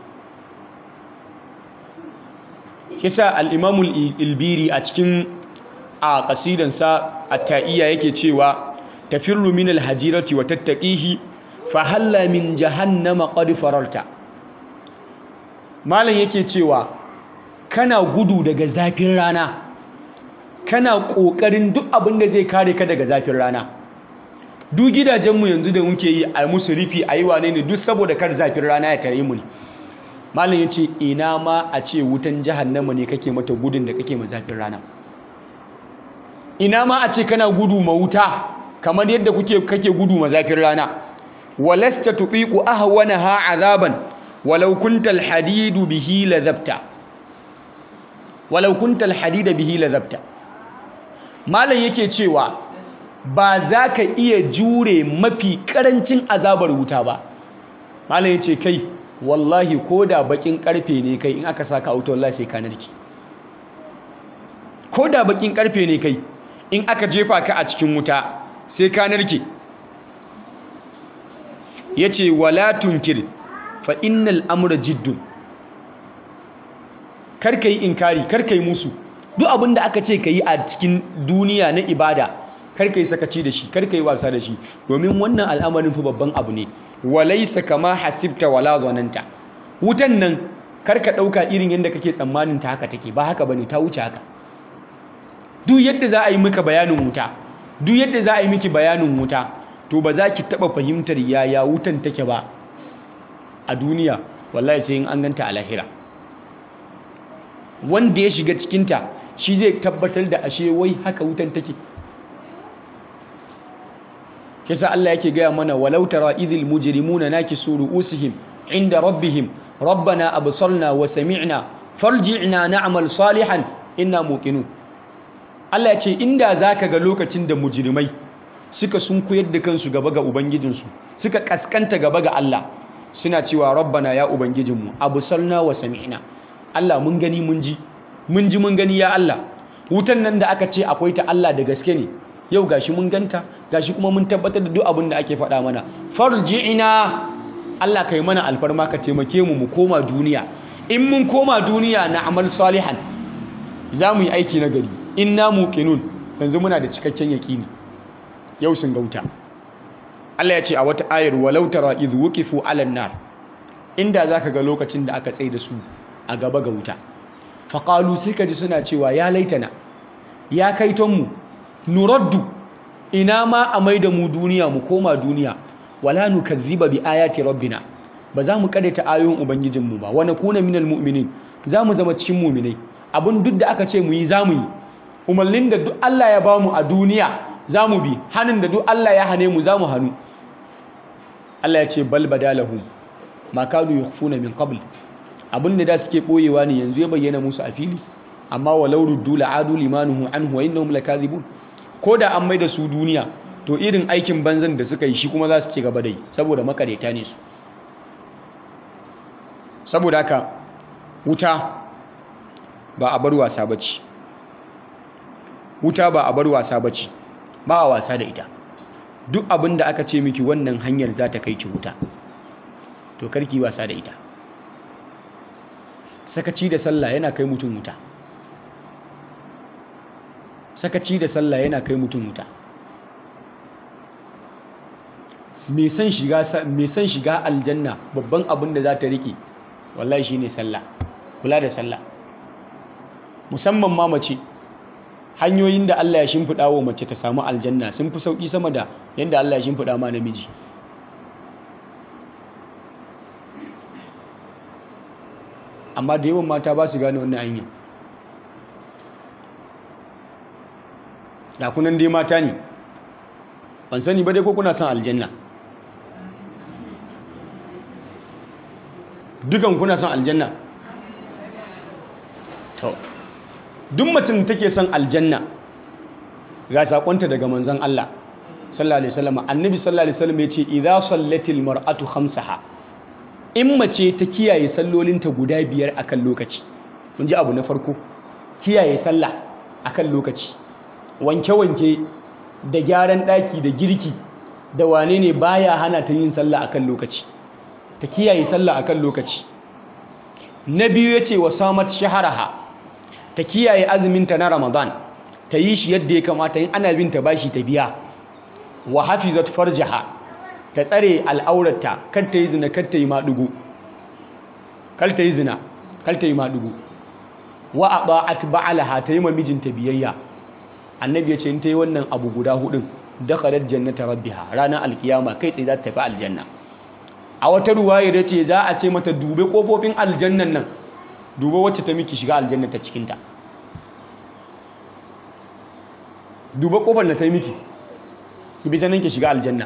kisa al'imamul ilbiri a cikin a ƙasidansa a ta'iya yake cewa tafirru min alhajirati wa tattaqihi fa halla min jahannama qad fararta malam yake cewa kana gudu daga zafin rana kana ƙoƙarin duk abin da zai kare ka daga zafin rana duk gidajenmu yanzu da muke yi a musu rufi a yi wane ne duk saboda kar zafin rana ya tare mu ne malam ya ce ina ma a ce wutan jahannama ne kake mata gudun da kake mazafin rana ina ma a ce kana gudu ma wuta kamar yadda kuke kake gudu mazafin rana walasta tuqiqu ahwanaha azaban walau kunta alhadidu bihi ladhabta walau kunta alhadida bihi ladhabta malam yake cewa ba za ka iya jure mafi karancin azabar wuta ba malam yace kai wallahi ko da bakin karfe ne kai in aka saka auto wallahi sai ka narki ko da bakin karfe ne kai in aka jefa ka a cikin wuta sai ka narke yace wala tunkir fa innal amra jiddun kar kai inkari kar kai musu duk abin da aka ce ka yi a cikin duniya na ibada kar kai sakaci da shi kar kai wasa da shi domin wannan al'amarin fa babban abu ne walaysa kama hasibta wala zananta wutan nan kar ka dauka irin yadda kake tsammanin ta haka take ba haka bane ta wuce haka duk yadda za a yi maka bayanin wuta duk yadda za a yi miki bayanin wuta to ba za ki taba fahimtar yaya wutan take ba a duniya wallahi sai in an ganta a lahira wanda ya shiga cikinta shi zai tabbatar da ashe wai haka wutan take kisa Allah yake gaya mana walau tara idhil mujrimuna nakisu ru'usihim inda rabbihim rabbana absarna wa sami'na farji'na na'mal salihan inna muqinun Allah ya ce inda zaka ga lokacin da mujrimai suka sunkuyar da kansu gaba ga ubangijinsu suka kaskanta gaba ga Allah suna cewa rabbana ya ubangijinmu absarna wa sami'na Allah mun gani mun ji mun ji mun gani ya Allah wutan nan da aka ce akwai ta Allah da gaske ne yau gashi mun ganta gashi kuma mun tabbatar da duk abin da ake faɗa mana farji'ina Allah kai mana alfarma ka taimake mu mu koma duniya in mun koma duniya na amal salihan za mu yi aiki na gari inna muqinun yanzu muna da cikakken yaƙini yau sun gauta Allah ya ce a wata ayar walau tara idh wuqifu 'alan nar inda zaka ga lokacin da aka tsaye da su a gaba ga wuta faƙalu sai ka ji suna cewa ya laitana ya kaitonmu nuraddu ina ma a mai da mu duniya mu koma duniya wala nukazziba bi ayati rabbina ba za mu ta ayoyin ubangijinmu ba wani kuna minal mu'minin za mu zama cikin mu'minai abin duk da aka ce mu yi za mu yi umarnin da duk Allah ya ba mu a duniya za mu bi hannun da duk Allah ya hane mu za mu hannu Allah ya ce bal badalahum ma kanu yukhfuna min qabl abin da da suke boyewa ne yanzu ya bayyana musu a fili amma walau ruddu la'adu limanuhu anhu wa innahum lakazibun ko da an maida su duniya to irin aikin banzan da suka yi shi kuma za su ci gaba da yi saboda makareta ne su saboda haka wuta ba a bar wasa bace wuta ba a bar wasa bace ba a wasa da ita duk abin da aka ce miki wannan hanyar za ta kai ki wuta to karki wasa da ita sakaci da sallah yana kai mutum wuta sakaci da sallah yana kai mutum wuta mai son shiga aljanna babban abin da za ta rike wallahi shine sallah kula da sallah musamman ma mace hanyoyin da Allah ya shimfiɗa wa mace ta samu aljanna sun fi sauƙi sama da yadda Allah ya shimfiɗa ma namiji amma da yawan mata ba su gane wannan hanyar da kunan dai mata ne ban sani ba dai ko kuna son aljanna dukan kuna son aljanna to duk mutum take son aljanna ga sakonta daga manzon Allah sallallahu alaihi wasallam annabi sallallahu alaihi wasallam yace idza sallatil mar'atu khamsaha in mace ta kiyaye sallolinta guda biyar akan lokaci mun ji abu na farko kiyaye sallah akan lokaci wanke-wanke da gyaran ɗaki da girki da wane ne baya hana ta yin sallah akan lokaci ta kiyaye sallah akan lokaci na biyu yace wa samat shaharaha ta kiyaye azuminta na ramadan ta yi shi yadda ya kamata in ana bin ta bashi ta biya wa hafizat farjaha ta tsare al'aurarta kar ta yi zina kar ta yi maɗugu kar ta yi zina kar ta yi maɗugu wa ata'at ba'alaha ta yi ma mijinta biyayya annabi ya ce in ta yi wannan abu guda hudun dakhalat jannata rabbiha ranar alkiyama kai tsaye za ta tafi aljanna a wata ruwaya da ce za a ce mata dube kofofin aljannan nan dube wacce ta miki shiga aljanna ta cikinta dube kofar da ta miki ki bi ta nan ki shiga aljanna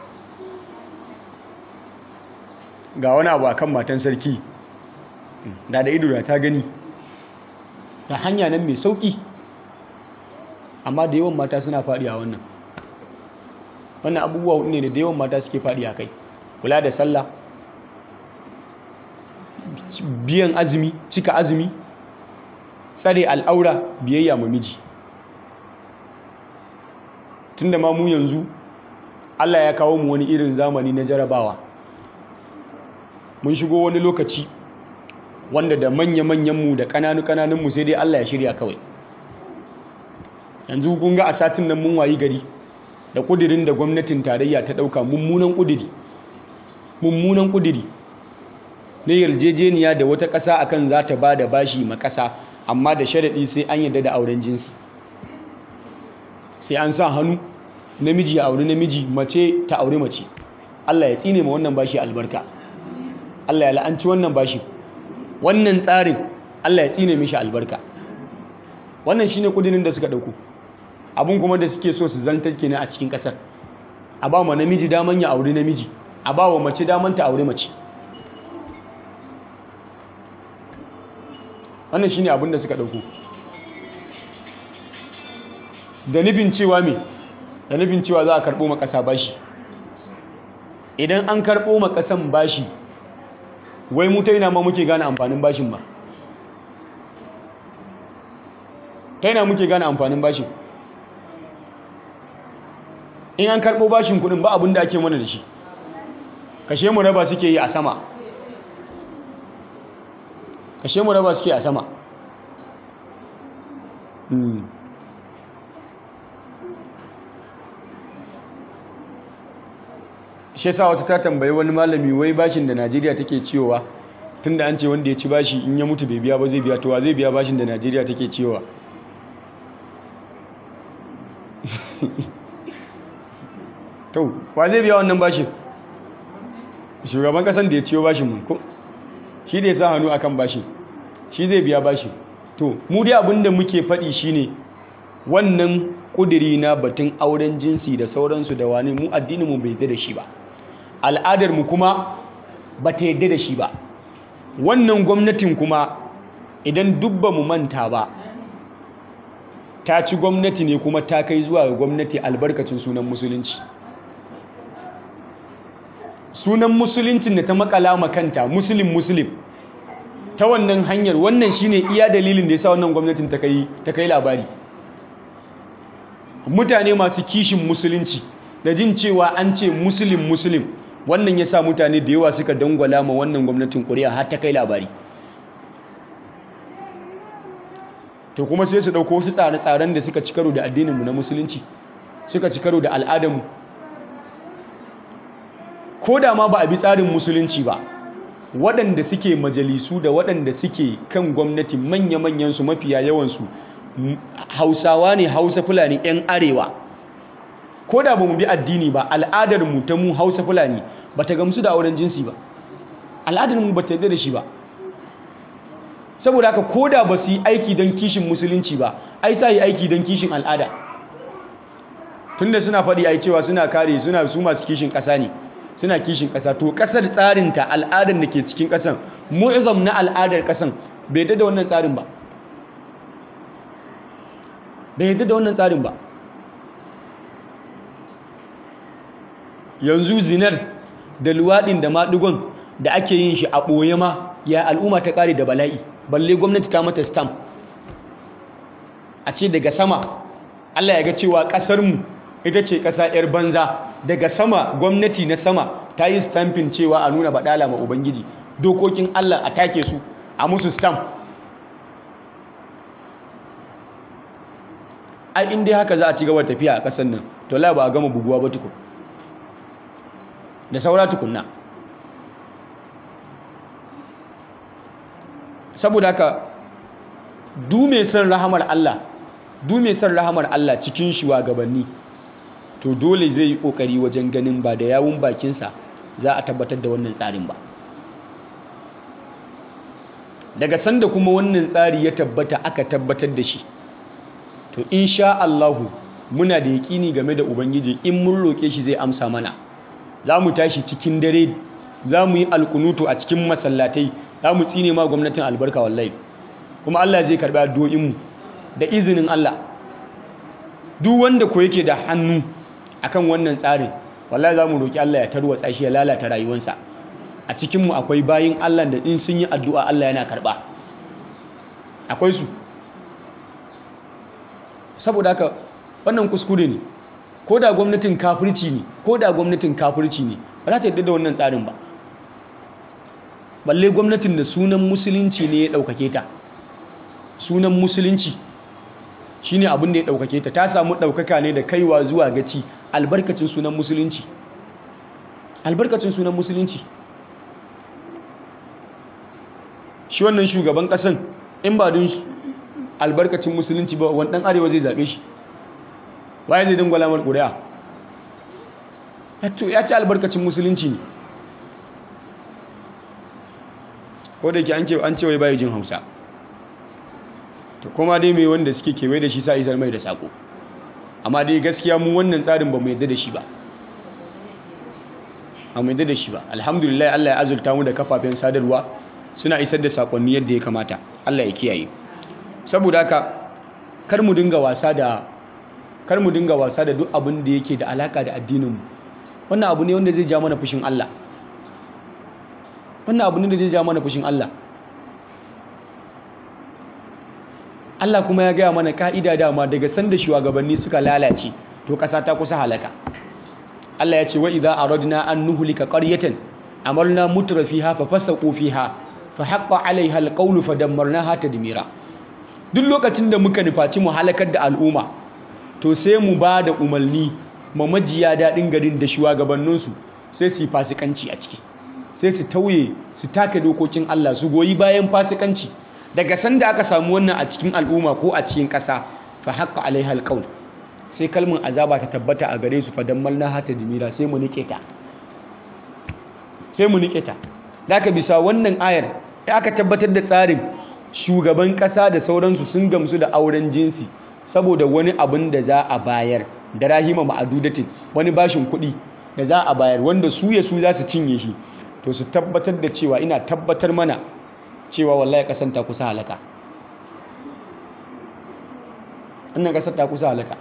ga wani abu akan matan sarki da da ido da ta gani da hanya nan mai sauki amma da yawan mata suna faɗi a wannan wannan abubuwa hudu ne da yawan mata suke faɗi a kai kula da sallah biyan azumi cika azumi tsare al'aura biyayya ma miji tunda ma mu yanzu Allah ya kawo mu wani irin zamani na jarabawa mun shigo wani lokaci wanda da manya-manyanmu da ƙananu-ƙananunmu sai dai Allah ya shirya kawai yanzu kun ga a satin nan mun wayi gari da ƙudirin da gwamnatin tarayya ta ɗauka mummunan ƙudiri mummunan ƙudiri na yarjejeniya da wata ƙasa akan za ta ba da bashi ma ƙasa amma da sharaɗi sai an yarda da auren jinsi sai an sa hannu namiji ya auri namiji mace ta auri mace Allah ya tsine ma wannan bashi albarka Allah ya la'anci wannan bashi wannan tsarin Allah ya tsine mishi albarka wannan shine kudinin da suka dauko abun kuma da suke so su zantar kenan a cikin kasar a ba ma namiji daman ya auri namiji a ba wa mace daman ta auri mace wannan shine abin da suka dauko da nufin cewa me da nufin cewa za a karɓo ma ƙasa bashi idan an karɓo ma ƙasan bashi wai mu ta ina ma muke gane amfanin bashin ba ta ina muke gane amfanin bashin in an karɓo bashin kuɗin ba abin da ake mana da shi kashe mu raba suke yi a sama kashe mu raba suke a sama shi yasa wata ta tambayi wani malami wai bashin da Najeriya take ciyowa tunda an ce wanda ya ci bashi in ya mutu bai biya ba zai biya to wa zai biya bashin da Najeriya take ciyowa to wa zai biya wannan bashin shugaban kasan da ya ciyo bashin mun ko shi da ya sa hannu akan bashin shi zai biya bashin to mu dai abinda muke faɗi shine wannan kudiri na batun auren jinsi da sauransu da wani mu addinin mu bai da shi ba al'adar mu kuma ba ta yadda da shi ba wannan gwamnatin kuma idan dubba mu manta ba ta ci gwamnati ne kuma ta kai zuwa ga gwamnati albarkacin sunan musulunci sunan musuluncin da ta makala makanta muslim muslim ta wannan hanyar wannan shine iya dalilin da yasa wannan gwamnatin ta kai ta kai labari mutane masu kishin musulunci da jin cewa an ce muslim muslim wannan ya sa mutane da yawa suka dangwala ma wannan gwamnatin kuri'a har ta kai labari to kuma sai su ɗauko wasu tsare-tsaren da suka ci karo da addininmu na musulunci suka ci karo da al'adarmu ko da ma ba a bi tsarin musulunci ba waɗanda suke majalisu da waɗanda suke kan gwamnati manya-manyansu mafiya yawansu hausawa ne hausa fulani 'yan arewa ko da ba mu bi addini ba al'adarmu ta mu hausa fulani ba ta gamsu da auren jinsi ba al'adarmu ba ta yarda da shi ba saboda haka ko da ba su yi aiki don kishin musulunci ba ai sa yi aiki don kishin al'ada tunda suna faɗi ai cewa suna kare suna su masu kishin ƙasa ne suna kishin ƙasa to ƙasar tsarinta al'adar da ke cikin ƙasan mu'izam na al'adar ƙasan bai da wannan tsarin ba bai yadda da wannan tsarin ba yanzu zinar da luwaɗin da maɗigon da ake yin shi a ɓoye ma ya al'umma ta ƙare da bala'i balle gwamnati ta mata stamp a ce daga sama allah ya ga cewa ƙasarmu ita ce ƙasa 'yar banza daga sama gwamnati na sama ta yi stampin cewa a nuna baɗala ma ubangiji dokokin allah a take su a musu stamp ai in dai haka za a ci gaba tafiya a ƙasar nan to la ba a gama buguwa ba tukun da saura tukunna saboda haka du mai son rahamar Allah du mai son rahamar Allah cikin shugabanni to dole zai yi kokari wajen ganin ba da yawun bakinsa za a tabbatar da wannan tsarin ba daga sanda kuma wannan tsari ya tabbata aka tabbatar da shi to insha Allahu muna da yaƙini game da ubangiji in mun roƙe shi zai amsa mana za mu tashi cikin dare za mu yi alkunutu a cikin masallatai za mu tsine ma gwamnatin albarka wallahi kuma Allah zai karɓi addu'o'inmu da izinin Allah duk wanda ko yake da hannu akan wannan tsarin wallahi za mu roƙi Allah ya tarwatsa shi ya lalata rayuwarsa a cikinmu akwai bayin Allah da in sun yi addu'a Allah yana karɓa akwai su saboda haka wannan kuskure ne ko da gwamnatin kafirci ne ko da gwamnatin kafirci ne ba za ta yadda da wannan tsarin ba balle gwamnatin da sunan musulunci ne ya ɗaukake ta sunan musulunci shi ne abin da ya ɗaukake ta ta samu ɗaukaka ne da kaiwa zuwa gaci albarkacin sunan musulunci albarkacin sunan musulunci shi wannan shugaban ƙasan in ba don albarkacin musulunci ba wani ɗan arewa zai zaɓe shi waye zai dangwala mar ƙuri'a ya ci albarkacin musulunci ne ko da ke an ce wai bayi jin hausa to kuma dai mai wanda suke kewaye da shi sa isar mai da sako amma dai gaskiya mu wannan tsarin ba mu yadda da shi ba ba mu yadda da shi ba alhamdulillah Allah ya azurta mu da kafafen sadarwa suna isar da sakonni yadda ya kamata Allah ya kiyaye saboda haka kar mu dinga wasa da kar mu dinga wasa da duk abin da yake da alaka da addinin mu wannan abu ne wanda zai ja mana fushin Allah wannan abu ne da zai ja mana fushin Allah Allah kuma ya gaya mana ka'ida dama daga sanda shugabanni suka lalace to ƙasa ta kusa halaka Allah ya ce wa idza aradna an nuhlika qaryatan amarna mutra fiha fa fasaqu fiha fa haqqa 'alayha alqawlu fa dammarnaha tadmira duk lokacin da muka nufaci mu halakar da al'umma to sai mu ba da umarni ma majiya daɗin garin da shugabanninsu sai su yi fasikanci a ciki sai su tauye su take dokokin Allah su goyi bayan fasikanci daga sanda aka samu wannan a cikin al'umma ko a cikin ƙasa fa haqqa alaiha alqaul sai kalmin azaba ta tabbata a gare su fa dammalna hata dimira sai mu nike ta sai mu nike ta daga bisa wannan ayar aka tabbatar da tsarin shugaban ƙasa da sauransu sun gamsu da auren jinsi saboda wani abin da za a bayar da rahima ma'adudatin wani bashin kuɗi da za a bayar wanda su ya su za su cinye shi to su tabbatar da cewa ina tabbatar mana cewa wallahi kasan ta kusa halaka wannan kasar ta kusa halaka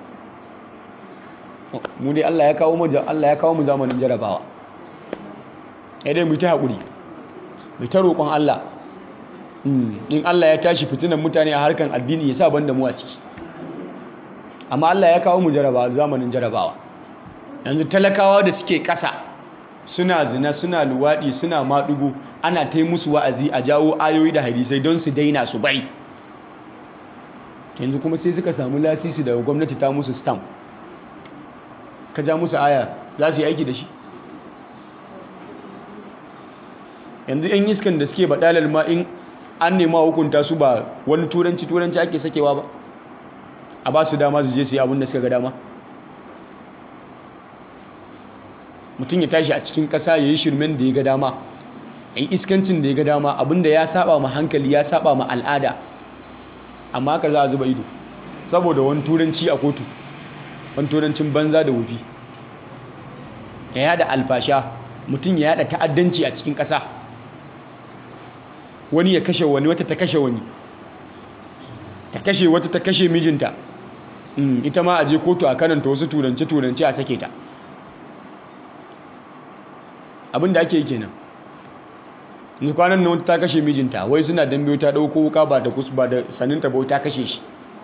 mu dai Allah ya kawo mu Allah ya kawo mu zamanin jarabawa sai dai mu ta hakuri mu ta roƙon Allah in Allah ya tashi fitinan mutane a harkan addini ya sa banda mu a ciki amma Allah ya kawo mu jarabawa zamanin jarabawa yanzu talakawa da suke ƙasa suna zina suna luwaɗi suna maɗugo ana ta musu wa'azi a jawo ayoyi da hadisai don su daina su bari yanzu kuma sai suka samu lasisi daga gwamnati ta musu stamp ka ja musu aya za su yi aiki da shi yanzu yan iskan da suke baɗalar ma in an nema hukunta su ba wani turanci turanci ake sakewa ba a ba su dama su je su yi abin da suka ga dama mutum ya tashi a cikin ƙasa ya yi shirmen da ya ga dama ya yi iskancin da ya ga dama abinda ya saba ma hankali ya saba ma al'ada amma haka za a zuba ido saboda wani turanci a kotu wani turancin banza da wufi ya yada alfasha mutum ya yada ta'addanci a cikin ƙasa wani ya kashe wani wata ta kashe wani ta kashe wata ta kashe mijinta ita ma a je kotu a kananta wasu turance-turance a sake ta abin da ake yi kenan yanzu kwanan nan ta kashe mijinta wai suna dambe ta dauko wuka ba da kusa ba da saninta ba ta kashe shi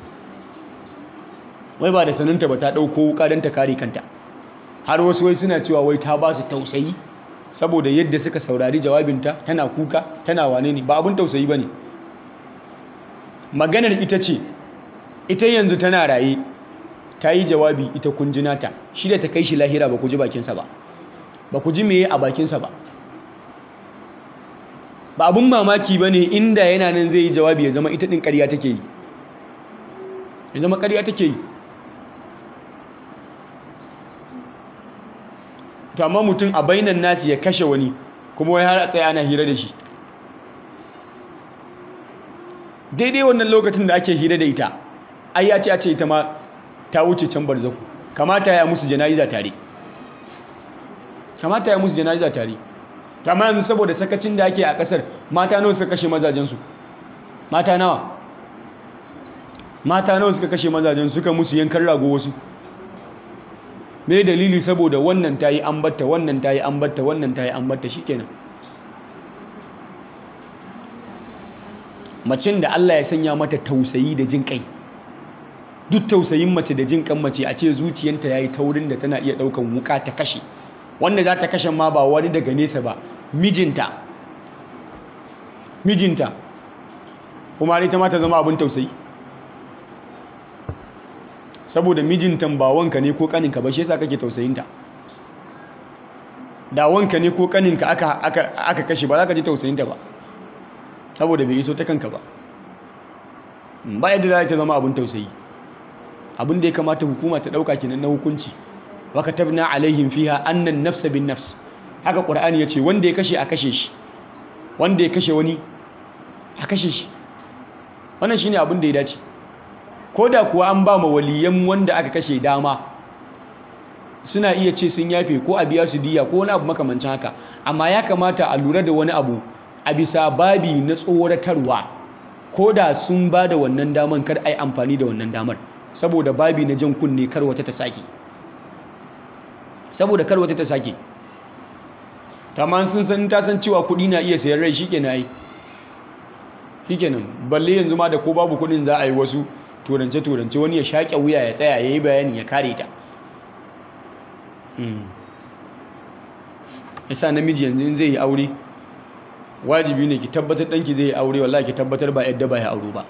wai ba da saninta ba ta dauko wuka don ta kare kanta har wasu wai suna cewa wai ta ba su tausayi saboda yadda suka saurari jawabinta tana kuka tana wane ne ba abin tausayi ba ne maganar ita ce ita yanzu tana raye ta yi jawabi ita kunjinata shi da ta kai shi lahira ba ku ji bakinsa ba ba ku ji meye a bakinsa ba ba abin mamaki ba ne inda yana nan zai yi jawabi ya zama ita ɗin ƙarya take yi ya zama ƙarya take yi to amma mutum a bainan nasi ya kashe wani kuma wai har a tsaye ana hira da shi daidai wannan lokacin da ake hira da ita ai ya ce a ce ita ma ta wuce can barzaku kamata ya musu jana'iza tare kamata ya musu jana'iza tare amma yanzu saboda sakacin da ake a kasar mata nawa suka kashe mazajensu mata nawa mata nawa suka kashe mazajen suka musu yankan rago wasu me dalili saboda wannan ta yi ambata wannan ta yi ambata wannan ta yi ambata shikenan macin da Allah ya sanya mata tausayi da jin kai duk tausayin mace da jin kan mace a ce zuciyanta yayi taurin da tana iya daukan wuka ta kashe wanda za ta kashe ma ba wani daga nesa ba mijinta mijinta kuma ita ma ta zama abin tausayi saboda mijintan ba wanka ne ko kaninka ba shi yasa kake tausayinta da wanka ne ko kaninka aka aka aka kashe ba za ka ji tausayinta ba saboda bai iso ta kanka ba ba yadda za ta zama abin tausayi abin da ya kamata hukuma ta dauka kenan na hukunci wa katabna alaihim fiha annan nafsa bin nafs haka qur'ani yace wanda ya kashe a kashe shi wanda ya kashe wani a kashe shi wannan shine abin da ya dace ko da kuwa an ba ma waliyan wanda aka kashe dama suna iya ce sun yafe ko a biya su diya ko wani abu makamancin haka amma ya kamata a lura da wani abu a bisa babi na tsoratarwa ko da sun ba da wannan daman kar a yi amfani da wannan damar saboda babi na jan kunne kar wata ta sake saboda kar wata ta sake tamam sun san ta san cewa kuɗi na iya sayan rai shikenan ai shikenan balle yanzu ma da ko babu kuɗin za a yi wasu turance turance wani ya shaƙe wuya ya tsaya ya yi bayani ya kare ta yasa namiji yanzu in zai yi aure wajibi ne ki tabbatar ɗanki zai yi aure wallahi ki tabbatar ba yadda ba ya auro ba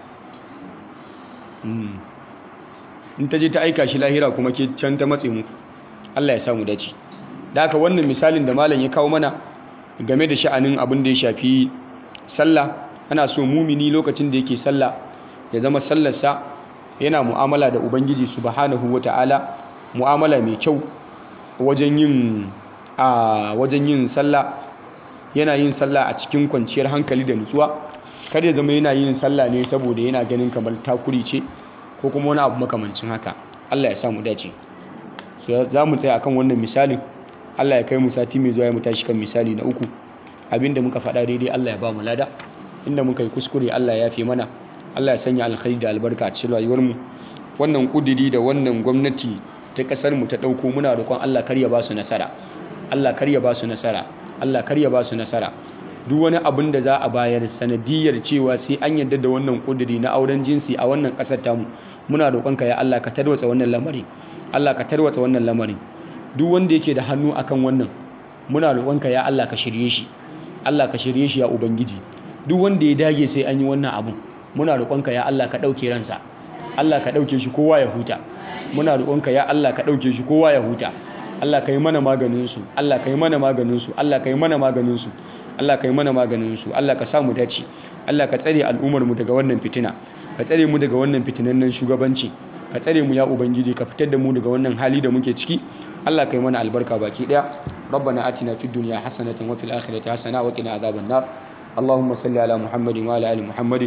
in ta je ta aika shi lahira kuma ke can ta matse muku Allah ya samu dace da haka wannan misalin da malam ya kawo mana game da sha'anin abin da ya shafi sallah ana so mumini lokacin da yake sallah ya zama sallarsa yana mu'amala da ubangiji subhanahu wata'ala mu'amala mai kyau wajen yin a wajen yin sallah yana yin sallah a cikin kwanciyar hankali da nutsuwa kar ya zama yana yin sallah ne saboda yana ganin kamar takuri ce ko kuma wani abu makamancin haka Allah ya samu dace so za mu tsaya akan wannan misalin Allah ya kai mu sati mai zuwa ya mu tashi kan misali na uku abinda muka faɗa daidai Allah ya ba mu lada inda muka yi kuskure Allah ya fi mana Allah ya sanya alkhairi da albarka a cikin rayuwar mu wannan kudiri da wannan gwamnati ta kasar mu ta dauko muna roƙon Allah kar ya ba su nasara Allah kar ya ba su nasara Allah kar ya ba su nasara duk wani abin da za a bayar sanadiyar cewa sai an yarda da wannan kudiri na auren jinsi a wannan kasar tamu muna roƙonka ya Allah ka tarwatsa wannan lamari Allah ka tarwatsa wannan lamarin duk wanda yake da hannu akan wannan muna roƙonka ya Allah ka shirye shi Allah ka shirye shi ya ubangiji duk wanda ya dage sai an yi wannan abun muna roƙonka ya Allah ka ɗauke ransa Allah ka ɗauke shi kowa ya huta muna roƙonka ya Allah ka ɗauke shi kowa ya huta Allah ka yi mana maganin su Allah ka yi mana maganin su Allah ka yi mana maganin su Allah ka yi mana maganin su Allah ka samu dace Allah ka tsare al'ummar mu daga wannan fitina ka tsare mu daga wannan fitinannen shugabanci ka tsare mu ya ubangiji ka fitar da mu daga wannan hali da muke ciki Allah ka yi mana albarka baki daya ربنا آتنا في الدنيا حسنة وفي الآخرة حسنة وقنا عذاب النار اللهم صل على محمد وعلى آل محمد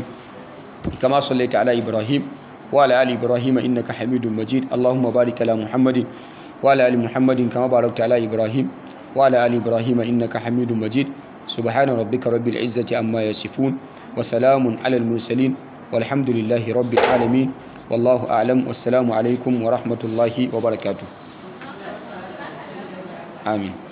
كما صليت على إبراهيم وعلى آل إبراهيم إنك حميد مجيد اللهم بارك على محمد وعلى آل محمد كما باركت على إبراهيم وعلى آل إبراهيم إنك حميد مجيد سبحان ربك رب العزة عما يصفون وسلام على المرسلين والحمد لله رب العالمين والله أعلم والسلام عليكم ورحمة الله وبركاته آمين